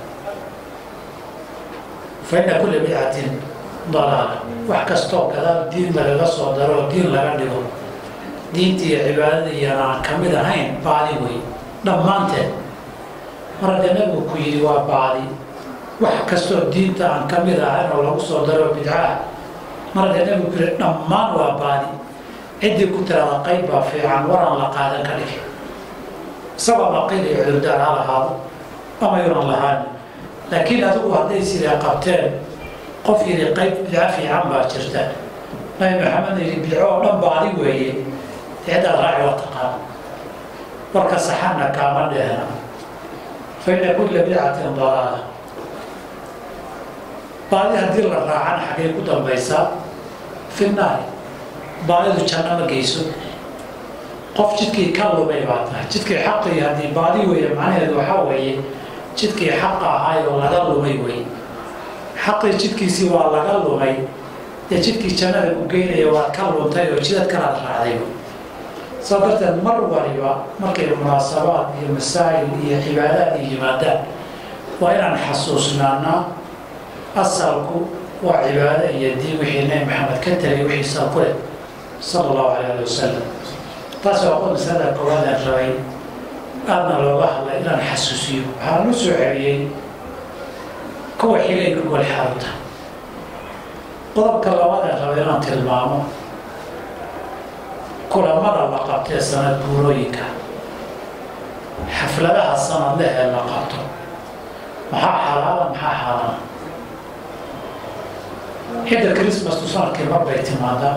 fa inna kulla bidcatin dalaala wax kastoo gadaal diin lagaga soo daro oo diin laga dhigo diinta iyo cibaadada iyana aan ka mid ahayn baadi wey dhammaanteed mar haddee nabigu ku yidhi waa baadi wax kastoo diinta aan ka mid ahayn oo lagu soo daro bidcaah mar haddee nabigu ku yidhi dhammaan waa baadi ciddii ku tirada qayb baa fiican waraan la qaadan ka dhigi isagoo maqiil iyo cudurdaar ha lahaado ama yunan lahaan laakiin adigu hadday sidaa qabteen qof yidhi qayb bidco fiican baa jirta nabi maxamed yidhi bidco oo dhan baadi weeye ciddaad raaci waa taqaan warka saxanna kaama dheehna fa inna kulla bidcatin dalaala baadi haddii la raacana xaggay ku dambaysaa fi naari baadidu janno ma geyso qof jidkii ka lumay baa tahay jidkii xaqii haddii baadi weeye macnaheedu waxaa weeye jidkii xaqa ahaay oo laga lumay wey xaqii jidkiisii waa laga lumay dee jidkii jannada ku geynaya waad ka luntay oo jidad kalaad raacday saa darteed mar waliba markay munaasabaad iyo masaa'il iyo cibaadaad iyo yimaadaan waa inaan xasuusnaanaa asalku waa cibaado iyo diin wixii nabi maxamed ka tegay wixii sal ku leh sala allahu calay ali wasalam taas waa qod masalada koowaadaan rabay aadna looga hadlay inaan xasuusiyo waxaan u soo celiyey kuwa xigay gogol xarunta qodobka labaadaan rabay inaan tilmaamo kulamada la qabtee sanad guurooyinka xafladaha sanadleh ee la qabto maxaa xalaala maxaa xaaraana xidda chrismastu sanadkii mar bay timaadaa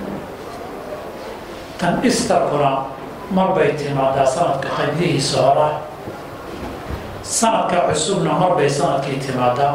tan istarkuna mar bay timaadaa sanadka qaybihiisa hora sanadka cusubna mar bay sanadkii timaadaa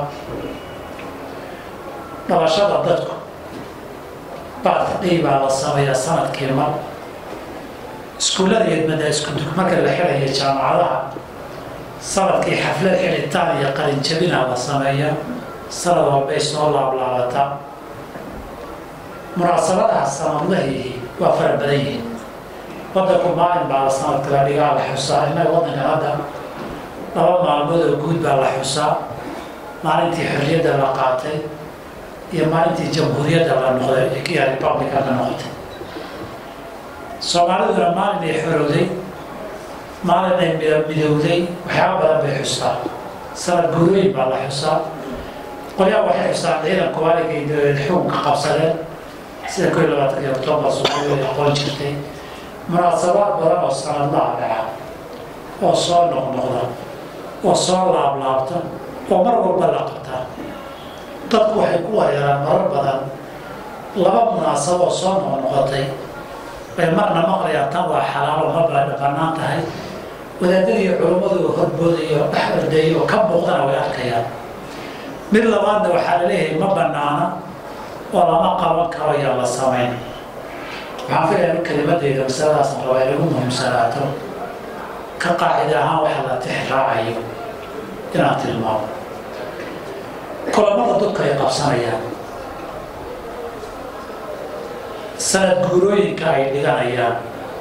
dhalashada dadku bacdii baa la sameeyaa sanadkii mar iskuullada yadmada iskudug marka la xidhaya jaamacadaha sanadkii xaflad xidhitaan iyo qalinjabina la sameeya sanad walbay soo laablaabataa munaasabadaha sanadlahiihi waa fara badan yihiin wadanku maalin baa la sanadka la dhigaa la xusaa innaga waddankan hadda laba maalmood oo guud baa la xusaa maalintii xorriyadda la qaatay iyo maalintii jamhuuriyadda la noqday iyo republica la noqotay soomaaliduna maalin ay xorowday maalin ay midowday waxyaaba badan bay xustaa sanad guurooyin baa la xusaa qolyaha waxay xustaan ciidanku waaligay xukunka qabsadeen sida koo iyo labaatanki octoobar soomaalida ay aqoon jirtay munaasabaad badan oo sanadlaha dhaca oo soo noqnoqda oo soo laablaabta oo mar walba la qabtaa dadku waxay ku wareeraan marar badan laba munaasabo oo soo noqnoqotay bay marna maqlayaan tan waa xalaalo marba bannaan tahay wadaadadii culummadu horboodayo dhex ordayo oo ka muuqdana way arkayaan mid labaadna waxaa la leeyahay ma bannaana oo lama qaban karo yaa la samayn waxaan filaya in kelimadayda masaladaas rabaa inagu muhiimsanaato ka qaacida ahaan waxa la tix raacayo inaan tilmaamo kulamada dadku ay qabsanayaan sanad guurooyinka ay dhiganayaan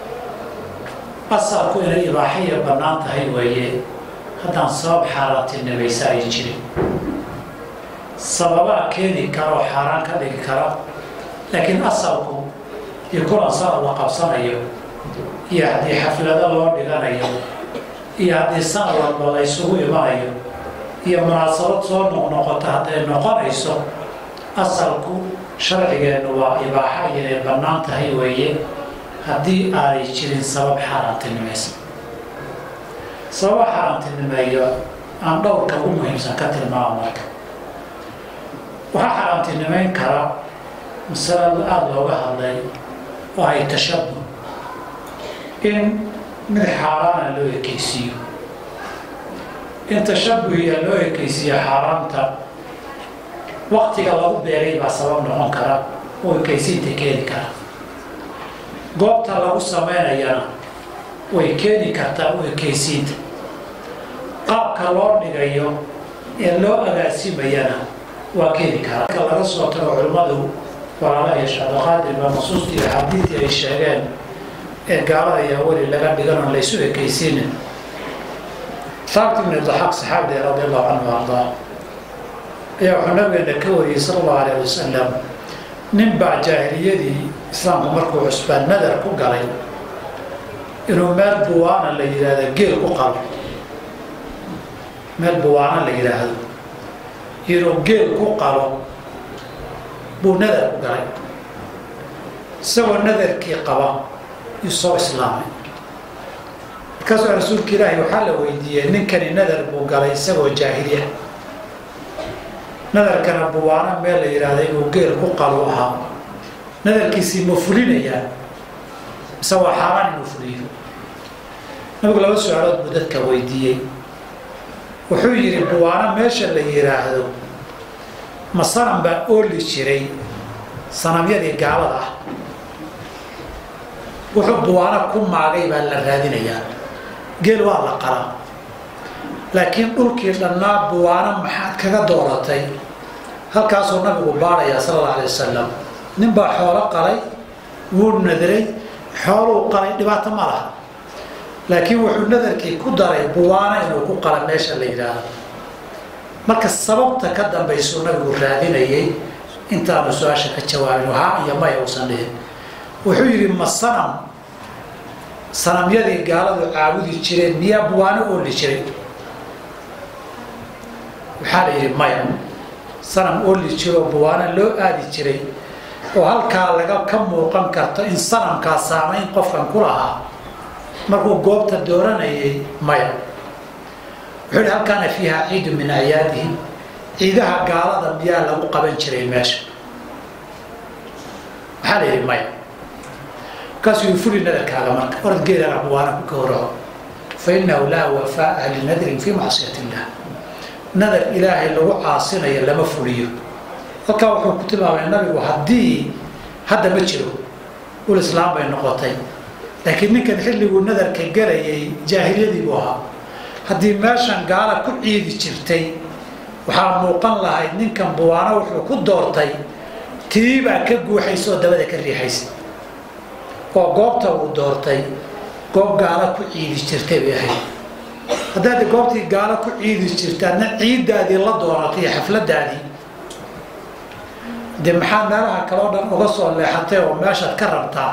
asalku inay ibaaxaya bannaan tahay weeye haddaan sabab xaaraantinimaysa ay jirin sababaa keeni kara oo xaaraan ka dhigi kara laakiin asalku iyo kulan sanad la qabsanayo iyo haddii xaflado loo dhiganayo iyo haddii sanad walba la ysugu imanayo iyo munaasabad soo noqnoqota hadday noqonayso asalku sharcigeennu waa ibaaxa inay bannaan tahay weeye haddii aanay jirin sabab xaaraantinimaysa sababa xaaraantinimeeyo aan dhowrka ugu muhiimsan ka tilmaamo marka waxaa xaaraantinimeyn kara masalada aada looga hadlay oo ay tashabuh in mid xaaraana loo ekeysiiyo in tashabuhiya loo ekeysiiyo xaaraanta waktiga lagu beeray baa sabab noqon kara oo ekeysiinta keeni kara goobta lagu samaynayana way keeni kartaa u ekeysiinta qaabka loo dhigayo ee loo agaasimayana waa keeni karaa marka laga soo tago culimmadu walaalaha shacabaqaadir baa nusuustii iyo xadiidii ay sheegeen ee gaalada ayaa weli laga dhiganoo laysu ekeysiinin saabti ibn daxaaq saxaabiga radi allahu canhu ardaa ayaa wuxuu nabigeena ka wariyey sala allahu alayh wasalam nin baa jaahiliyadii islaamku markuu cusbaan nadar ku galay inuu meel buwaana la yidhaahdo geel ku qalo meel buwaana la yidhaahdo inuu geel ku qalo buu nadar ku galay isagoo nadarkii qaba yuu soo islaamay markaasuu rasuulka ilaahi waxaa la weydiiyey ninkani nadar buu galay isagoo jaahiliya nadarkana buwaana meel la yidhaahda inuu geel ku qalo ahaa nadarkiisii ma fulinayaa mise waa xaaraan inuu fuliyo nabigu laba su-aalood buu dadka weydiiyey wuxuu yidhi buwaano meesha la yidhaahdo ma sanam baa ooli jiray sanamyadii gaalada ah wuxuu buwaano ku maagay baa la raadinayaa geel waa la qalaa laakiin dhulkii dhannaa buwaano maxaad kaga dooratay halkaasuu nabigu baadhayaa sala alla alay wasalam nin baa xoolo qalay wuu nadiray xooluu qalay dhibaato ma laha laakiin wuxuu nadarkii ku daray buwaano inuu ku qala meesha la yidhaahdo marka sababta ka dambaysuu nabigu raadinayay intaanu su-aasha ka jawaabin haa iyo maya uusan dhihin wuxuu yidhi ma sanam sanamyadii gaaladu caabudi jireen miyaa buwaano ooli jiray waxaa la yidhi maya sanam ooli jiroo buwaano loo aadi jiray oo halkaa laga ka muuqan karto in sanamkaa saamayn qofkan ku lahaa markuu goobta dooranayay maya wuxuu yidhi halkaana fiiha ciidu min acyaadihim ciidaha gaalada miyaa lagu qaban jiray meesha waxaa la yidhi maya markaasuu yii fuli nadarkaaga marka orad geelana buwaana ku gowraco fa innahu laa wafaa'a linadrin fii macsiyat illah nadar ilaahay lagu caasinayo lama fuliyo halkaa wuxuu ku tilmaamay nabigu haddii hadda ma jiro ul islaam bay noqotay laakiin ninkan xilliguu nadarka gelayay jaahiliyadii buu ahaa haddii meeshan gaala ku ciidi jirtay waxaa muuqan lahayd ninkan buwaano wuxuu ku doortay tiibaa ka guuxaysa oo dabada ka riixaysa oo goobta uu doortay goob gaala ku ciidi jirtay bay ahayd haddaad goobtii gaalo ku ciidi jirtaadna ciiddaadii la doonatay iyo xafladaadii dee maxaa meelaha kaleo dhan uga soo leexatay oo meeshaad ka rabtaa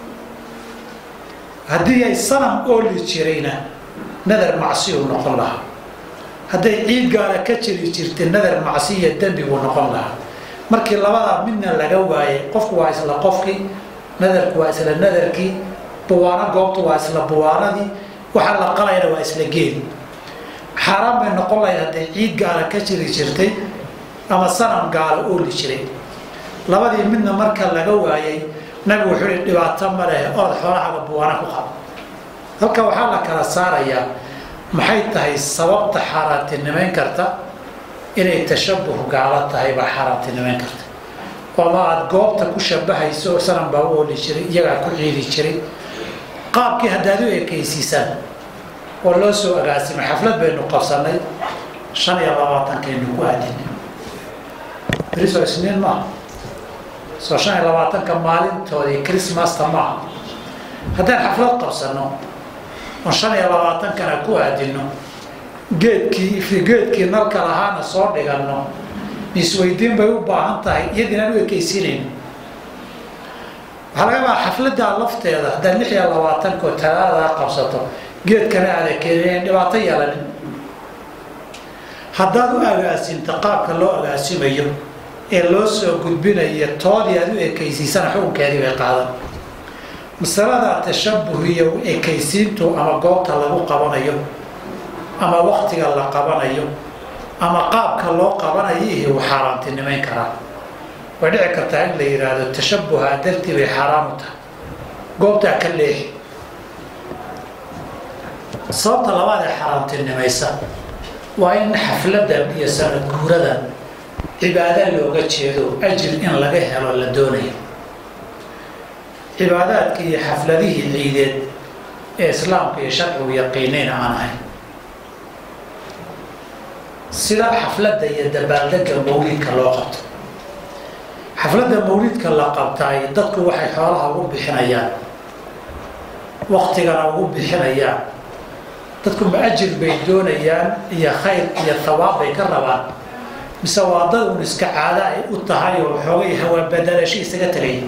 haddii ay sanam ooli jirayna nadar macsiyu noqon lahaa hadday ciid gaala ka jiri jirtay nadar macsiya dembi buu noqon lahaa markii labadaa midna laga waayay qofku waa isla qofkii nadarku waa isla nadarkii buwaano goobtu waa isla buwaanadii waxaa la qalayna waa isla geeli xaaraan bay noqon lahayd hadday ciid gaala ka jiri jirtay ama sanam gaala ooli jiray labadii midna marka laga waayay nabigu wuxuu ihi dhibaato ma leh orod xoolahaaga buwaana ku qabo halka waxaa la kala saarayaa maxay tahay sababta xaaraantinimayn karta inay tashabuh gaalo tahay baa xaaraantinimayn karta ama aada goobta ku shabahayso sanam baa u ooli jiray iyagaa ku ciidi jiray qaabkii haddaad u ekaysiisaan oo loo soo agaasimay xaflad baynu qabsanay shan iyo labaatankaynu ku aadinay beriso isniin maaha soo shan iyo labaatanka maalintoodii chrismasta maaha haddaan xaflad qabsano oon shan iyo labaatankana ku aadino geedkii geedkii nalka lahaana soo dhiganno isweydiin bay u baahan tahay iyadiinaan u ekaysiinayno waxaa laga yaabaa xafladdaa lafteeda haddaad lix iyo labaatankoo talaadadaa qabsato geedkana aada keeneen dhibaato yeelanin haddaad u agaasinto qaabka loo agaasimayo ee loo soo gudbinayo toodii aad u ekaysiisana xukunkeedii bay qaadan masalada tashabuh iyo ekaysiintu ama goobta lagu qabanayo ama waktiga la qabanayo ama qaabka loo qabanayo iyo uu xaaraantinimayn karaa way dhici kartaa in la yidhaahdo tashabuha dartii bay xaaraan u tahay goobtaa ka leexi sababta labaad ee xaaraantinimaysa waa in xafladan iyo sanad guuradan cibaado looga jeedo ajir in laga helo la doonayo cibaadaadka iyo xafladihii ciideed ee islaamka iyo sharcigu yaqiinayna aan ahayn sida xafladda iyo dabaaldega mawlidka loo qabto xafladda mawlidka la qabtaay dadku waxay xoolaha ugu bixinayaan waktigana ugu bixinayaan dadku ma ajir bay doonayaan iyo khayr iyo hawaab bay ka rabaan mise waa dad un iska caada ay u tahay oo xoogay hawaa badalasho isaga tegay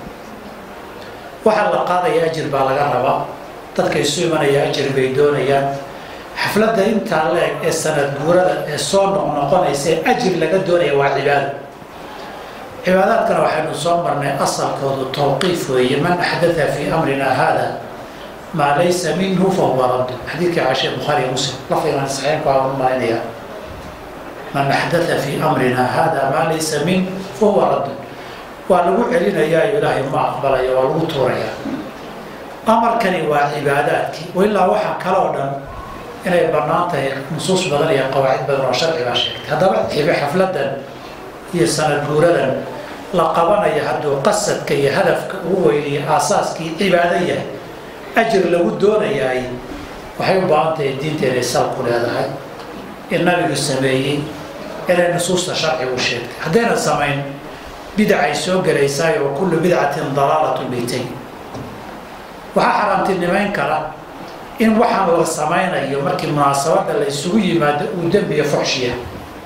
waxaa la qaadaya ajir baa laga rabaa dadka isu imanaya ajir bay doonayaan xafladda intaa la-eg ee sanad guurada ee soo noqnoqonaysa ee ajir laga doonaya waa cibaado cibaadaadkana waxaynu soo marnay asalkoodu tawqiif weeye man axdatha fii amrina hada maa laysa minhu fahuwa radd xadiidkii caashe bukhaari muslim lafdigan saxiixku aan u malaynaya man axdatha fii amrina hada maa laysa min fahuwa radd waa lagu celinayaa ilaahay ma aqbalaya waa lagu tuurayaa amarkani waa cibaadaadkii ilaa waxaa kale oo dhan inay bannaan tahay nusuus badan iyo qawaacid badan oo sharci baa sheegtay haddaba xibe xafladan iyo sanad guuradan la qabanaya hadduu qasadka iyo hadafka ugu weyniyo aasaaskii cibaado yahay ajir lagu doonayaay waxay u baahan tahay diinteeday sal ku leedahay in nabigu sameeyey inay nusuusta sharcigu sheegtay haddayna samayn bidacay soo gelaysaay oo kullu bidcatin dalaalatu baytay waxaa xaraamtinimayn kara in waxaan la samaynayo markii munaasabadda la isugu yimaado uu dembiya fuxshiya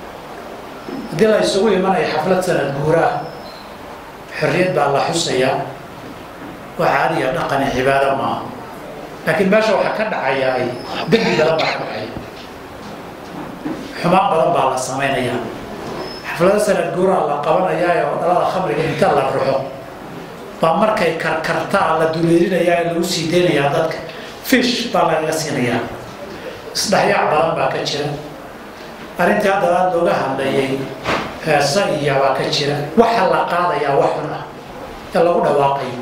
haddii la isugu imanayo xaflad sanad guuraah xorriyad baa la xusayaa waa caadiya dhaqani cibaado maaha laakiin meesha waxaa ka dhacaya ay dembi badan baa ka dhacaya xumaan badan baa la samaynayaa xaflado sanad guuraha la qabanayaa oo dhalada khamriga inta la ruxo baa markay karkartaa la duleelinayaa ee lagu sii deynayaa dadka fish baa lagaga siinayaa isdhexyaac badan baa ka jira arrintii hadda aada looga hadlayay heesa iyo baa ka jira waxa la qaadayaa wax xun ah ee lagu dhawaaqayo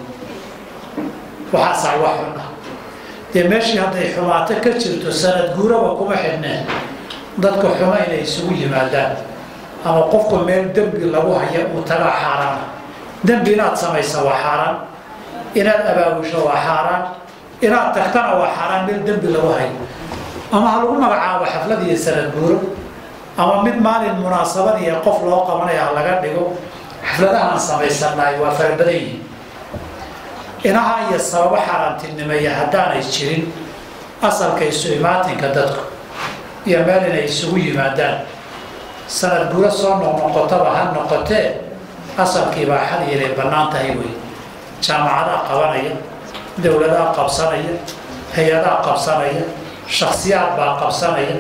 waxaasaa wax xun ah dee meeshii hadday xumaato ka jirto sanad guuraba kuma xidhneen dadka xumo inay isugu yimaadaan ama qofku meel dembi lagu haya uu tagaa xaaraan dembi inaad samaysa waa xaaraan inaad abaabusho waa xaaraan inaad tagtana waa xaaraan meel dembi lagu hayo ama ha lagu magacaabo xaflad iyo sanad guuro ama mid maalin munaasabadiiyo qof loo qabanaya ha laga dhigo xafladahaan samaysannahay waa farabadan yihin inaha iyo sababo xaaraantinimeeya haddaanay jirin asalka isu imaatinka dadku iyo meel inay isugu yimaadaan sanad guuro soo noqnoqotaba ha noqotee asalkii baa xal yeelay bannaan tahay wey jaamacadaa qabanaya dowladaha qabsanaya hay-adaha qabsanaya shaksiyaad baa qabsanaya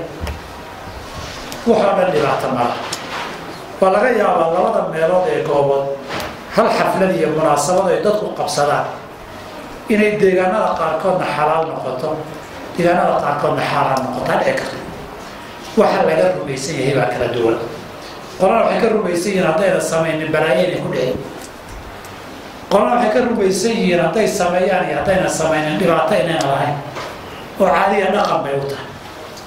waxoo dhan dhibaato mala waa laga yaabaa labada meelood ee goobood hal xaflad iyo munaasabad ay dadku qabsadaan inay deegaanada qaarkoodna xalaal noqoto deegaanada qaarkoodna xaaraan noqoto ha dhici karto waxa laga rumaysan yahay baa kala duwan qolana waxay ka rumaysan yihiin haddayna samaynin balaayo inay ku dhici qolana waxay ka rumaysan yihiin hadday sameeyaan iyo haddayna samaynin dhibaato inayna lahayn oo caadiya dhaqan bay u tahay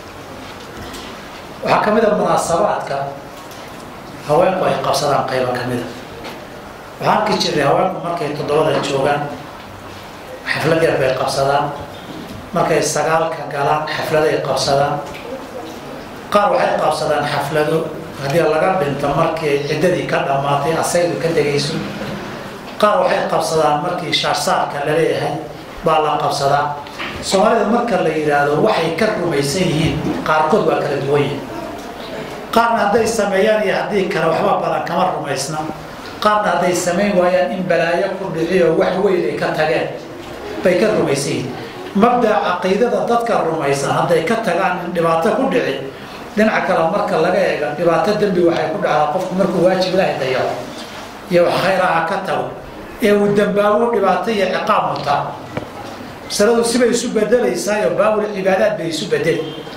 waxaa ka mid a munaasabaadka haweenku ay qabsadaan qaybo ka mida waxaan arki jiray haweenku markay toddobada joogaan xaflad yar bay qabsadaan markay sagaalka galaan xafladay qabsadaan qaar waxay qabsadaan xaflado haddii laga dhinto markii ciddadii ka dhammaatay asaydu ka degayso qaar waxay qabsadaan markii shaarsaarka la leeyahay baa la qabsadaa soomaalida marka la yidhaahdo waxay ka rumaysan yihiin qaarkood waa kala duwan yihin qaarna hadday sameeyaan iyo haddii kale waxba badan kama rumaysna qaarna hadday samayn waayaan in balaayo ku dhiciyo wax weyn ay ka tageen bay ka rumaysan yihiin mabdaca caqiidada dadka rumaysan hadday ka tagaan in dhibaato ku dhici dhinaca kale marka laga eega dhibaato dembi waxay ku dhacdaa qofku markuu waajib ilaahay dayaco iyo wax khayraha ka tago ee uu dambaabo dhibaato iyo ciqaab mutaa masaladu sibay isu bedelaysaayoo baabul cibaadaad bay isu bedeli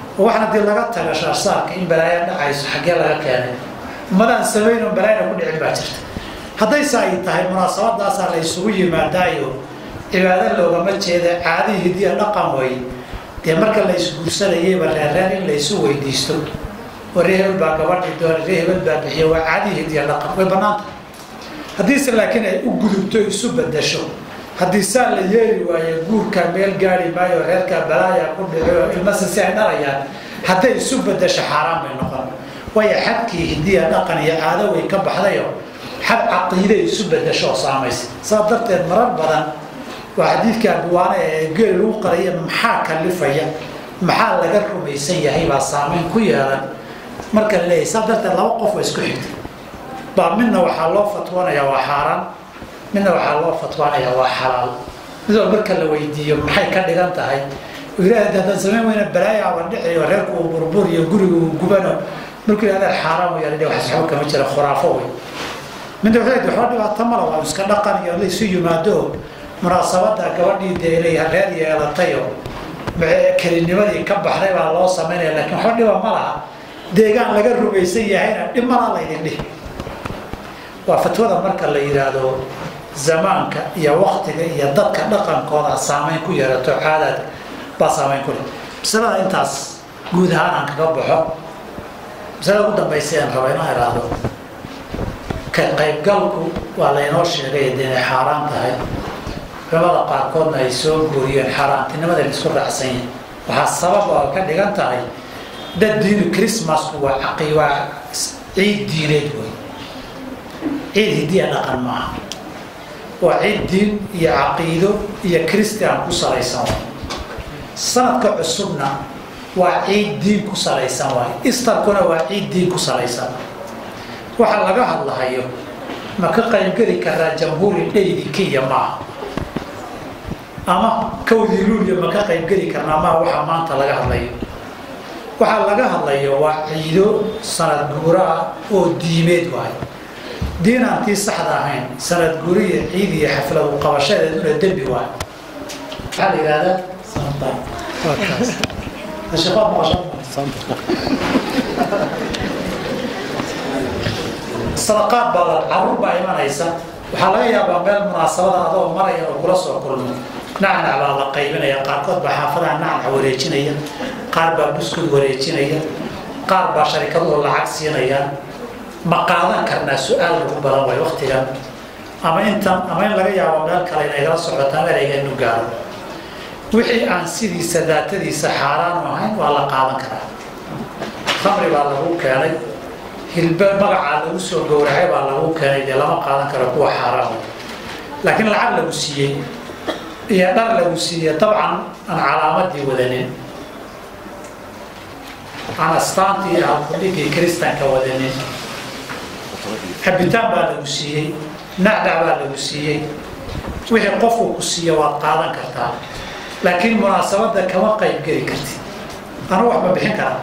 oo waxaan haddii laga taga shaarsaarka in balaaya dhacayso xaggee laga keenay ummadaan samayn oo balaayana ku dhicin baa jirta haddayse ay tahay munaasabadaasaa la isugu yimaadaayo cibaado loogama jeeda caadihii hidiya dhaqan way dee marka la isguursanayayba reerreer in la isu weydiisto oo ree hebel baa gabadhi doona ree hebel baa bixiya waa caadihii hidiya dhaqan way bannaanta haddiise laakiin ay u gudubto isu bedasho haddii saa la yeeli waayo guurka meel gaari maayo reerkaa balaaya ku dhico ilmase si ay dhalayaan hadday isu bedasho xaaraan bay noqon waayo xadkii hidiya dhaqan iyo caado way ka baxdayo xad caqiiday isu bedasho oo saamaysa saa darteed marar badan waa xadiidka abuwaane ee geel lagu qaraya maxaa kalifaya maxaa laga rumaysan yahay baa saameyn ku yeelan marka la leeyahy saa darteed laba qof waa isku xigtay baa midna waxaa loo fatwanayaa waa xaaraan midna waxaa loo fatwaanayaa waa xalaal midoo marka la weydiiyo maxay ka dhigan tahay ilaah haddaan samayn weyna balaayaaba dhiciyo reerku uu burburiyo gurigu uu gubano markuu yidhahda xaaraan way yadhi wax saxbo kama jira khuraafo wey midna wuxuu yidhi waxba dhibaato mala waa iska dhaqan iyo la isu yimaado munaasabada gabadhii dee inay reer yeelatayo kelinimadii ka baxday baa loo samaynaya laakiin waxba dhiba ma laha deegaan laga rumaysan yahayna dhib malaa laydin dhihi waa fatwada marka la yidhaahdo zamaanka iyo waktiga iyo dadka dhaqankooda saameyn ku yeelato caadaadka baa saameyn ku leh masalada intaas guud ahaan aan kaga baxo masalada ugu dambaysa aan raba inaan iraahdo ka qaybgalku waa laynoo sheegay dee inay xaaraan tahay culamada qaarkoodna ay soo guuriyeen xaaraantinimada la isku raacsan yahay waxaa sabab oo ka dhigan tahay dad diinu christmasku waa caqi waa ciid diineed wey ciid hidiya dhaqan maaha waa ciid diin iyo caqiido iyo christian ku salaysan waay sanadka cusubna waa ciid diin ku salaysan waay istarkuna waa ciid diin ku salaysan waxa laga hadlahayo ma ka qaybgeli karaa jamhuuri dhaydi kenya maaha ama kawdii luuliya ma ka qaybgeli karnaa maaha waxa maanta laga hadlayo waxaa laga hadlayo waa ciido sanad guura ah oo diimeed waay diin aan tii saxda ahayn sanad guriya ciid iyo xafladu qabashadeeduna dembi waay maxaa la yidhahdaa sadaqaad baa la caruur baa imanaysa waxaa laga yaabaa meel munaasabada adoo maraya oo kula soo kulmo nacnac baa la qaybinaya qaarkood baa xaafadaha nacnac wareejinaya qaar baa buskud wareejinaya qaar baa sharikaduhu lacag siinaya ma qaadan karnaa su-aal lagu badan way waktigan ama intan ama in laga yaabo meel kale inagala socotaan ereyga inu gaaro wixii aan sidiisa daatadiisa xaaraan ahayn waa la qaadan karaa khamri baa lagu keenay hilbe magacaa lagu soo gowracay baa lagu keenay dee lama qaadan karo kuwa xaaraan laakiin lacag lagu siiyey iyo dhar lagu siiyey dabcan aan calaamadii wadanin aan astaantii iyo halkudhigii kiristanka wadanin cabitaan baa lagu siiyey nacdac baa lagu siiyey wixii qofku ku siiya waad qaadan kartaa laakiin munaasabadda kama qayb geli kartid anu wax ma bixin karaa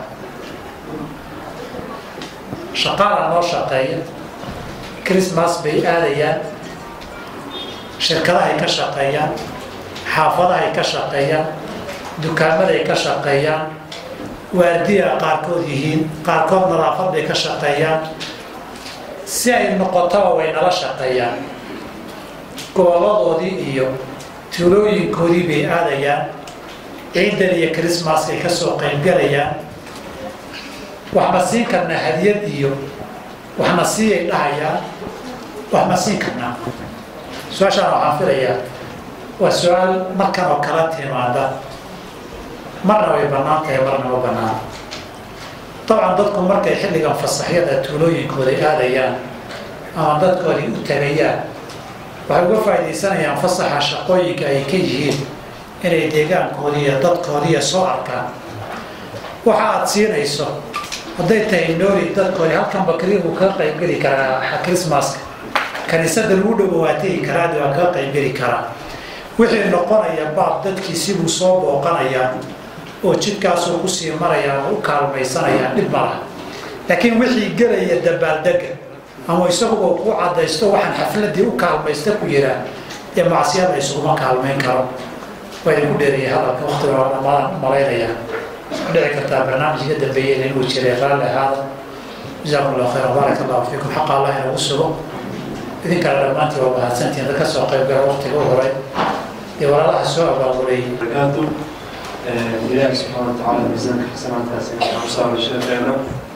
shaqaala noo shaqeeya christmas bay aadayaan shirkadahay ka shaqeeyaan xaafadahay ka shaqeeyaan dukaamaday ka shaqeeyaan waardiya qaarkood yihiin qaarkood nadaafad bay ka shaqeeyaan si ay noqotaba way nala shaqeeyaan goboladoodii iyo tuulooyinkoodii bay aadayaan ciidan iyo christmaskay ka soo qaybgalayaan wax ma siin karnaa hadiyad iyo wax ma siiyay dhahayaan wax ma siin karnaa su-aashaan waxaan filayaa waa su-aal markan oo kala timaada marna way bannaan tahay marna ma bannaan dabcan dadku markay xilligan fasaxyada tuulooyinkooda aadayaan ama dadkoodii u tagayaan waxay uga faaidaysanayaan fasaxa shaqooyinka ay ka yihiin inay deegaankoodii iyo dadkoodiiya soo arkaan waxa aad siinayso hadday tahay nooli dadkoodi halkan bakri buu kaga qaybgeli karaa christmaska kaniisada lagu dhowo waa tegi karaa waa kaga qaybgeli karaa wixii noqonaya baab dadkiisibuu soo booqanayaa oo jidkaasuu kusii maraya oo u kaalmaysanaya dhib malaha laakiin wixii gelaya dabaaldega ama isaguba ku cadaysto waxaan xafladii u kaalmaysta ku yiraa ee macsiyada isuguma kaalmayn karo waa idinku dheeraya hadalka waktiga waa dhammaadaan malaynayaa dhici kartaa barnaamijka dambeeyeen inuu jiray raalli ahaada jazaakum allah khayra baarak allahu fiikum xaqa allah inagu sugo idinkana dhammaantii waa mahadsantihiin dad ka soo qayb gala waqtiga u horay iyo walaalaha soo abaabulay barakaatu ilaahi subxaana watacaala miisaanka xasanaadkaasi waxaan saaro sheekeena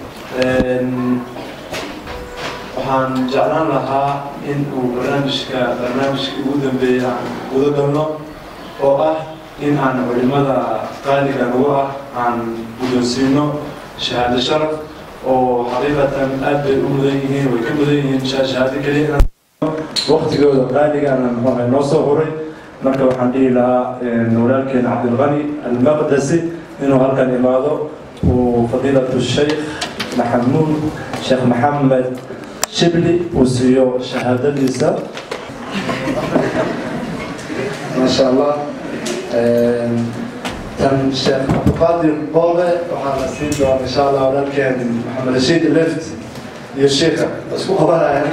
waxaan jeclaan lahaa in uu barnaamijka barnaamijka ugu dambeeya aan guda galno oo ah in aan culimada qaaliga nagu ah aan guddoonsiino shahaado sharaf oo xaqiiqatan aad bay u mudan yihiin way ka mudan yihiin shahaado keliya waqtigooda qaaligaana muxuu ahay noo soo huray marka waxaan dhihi lahaa walaalkeen cabdilqani almaqdasi inuu halkan imaado uu fadiilatu sheikh maxamuud sheekh maxamed shibli uu siiyo shahaadadiisa maasha allah tan sheekh cabdiqaadir boole waxaa la siin doona insha allah walaalkeen maxamed rashiid left iyo sheikha isku qabanaya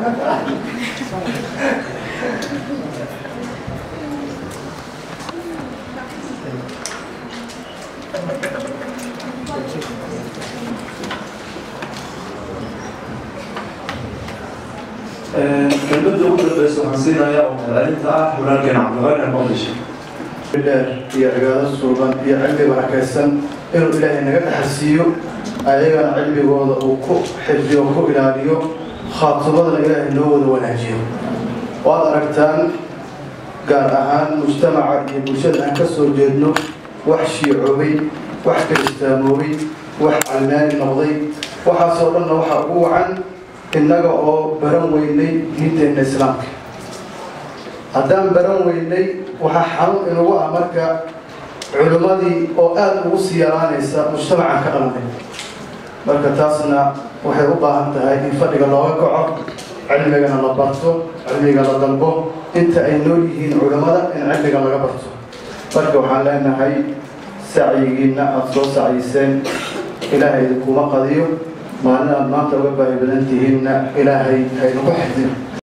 kelmadda ugu dambeysa waxaan siinayaa oo mahadcelinta ah walaalkeen cabdiqani almaqdishi dheer iyo cibaado suuban iyo cilmi barakaysan inuu ilaahay naga dhaxalsiiyo ayagana cilmigooda uu ku xifdiyo ku ilaaliyo khaatumadana ilaahay noo wada wanaajiyo waad aragtaan gaar ahaan mujtamaca iyo bulshada aan ka soo jeedno wax shiicoobay wax kiristaamoobay wax calmaani noqday waxaasoo dhanna waxaa ugu wacan innaga oo baran weynay diinteenna islaamka haddaan baran weynay waxaa xanuun inugu ah marka culimmadii oo aada ugu sii yaraanaysa mujtamacan ka dhalnay marka taasna waxay u baahan tahay in fadhiga looga kaco cilmigana la barto cilmiga la dalbo inta ay nool yihiin culimmada in cilmiga laga barto marka waxaan leenahay sacyigiinna aada soo sacyiseen ilaahay idinkuma qadiyo maalin aad maanta uga baahi badan tihiinna ilaahay haynaku xifdin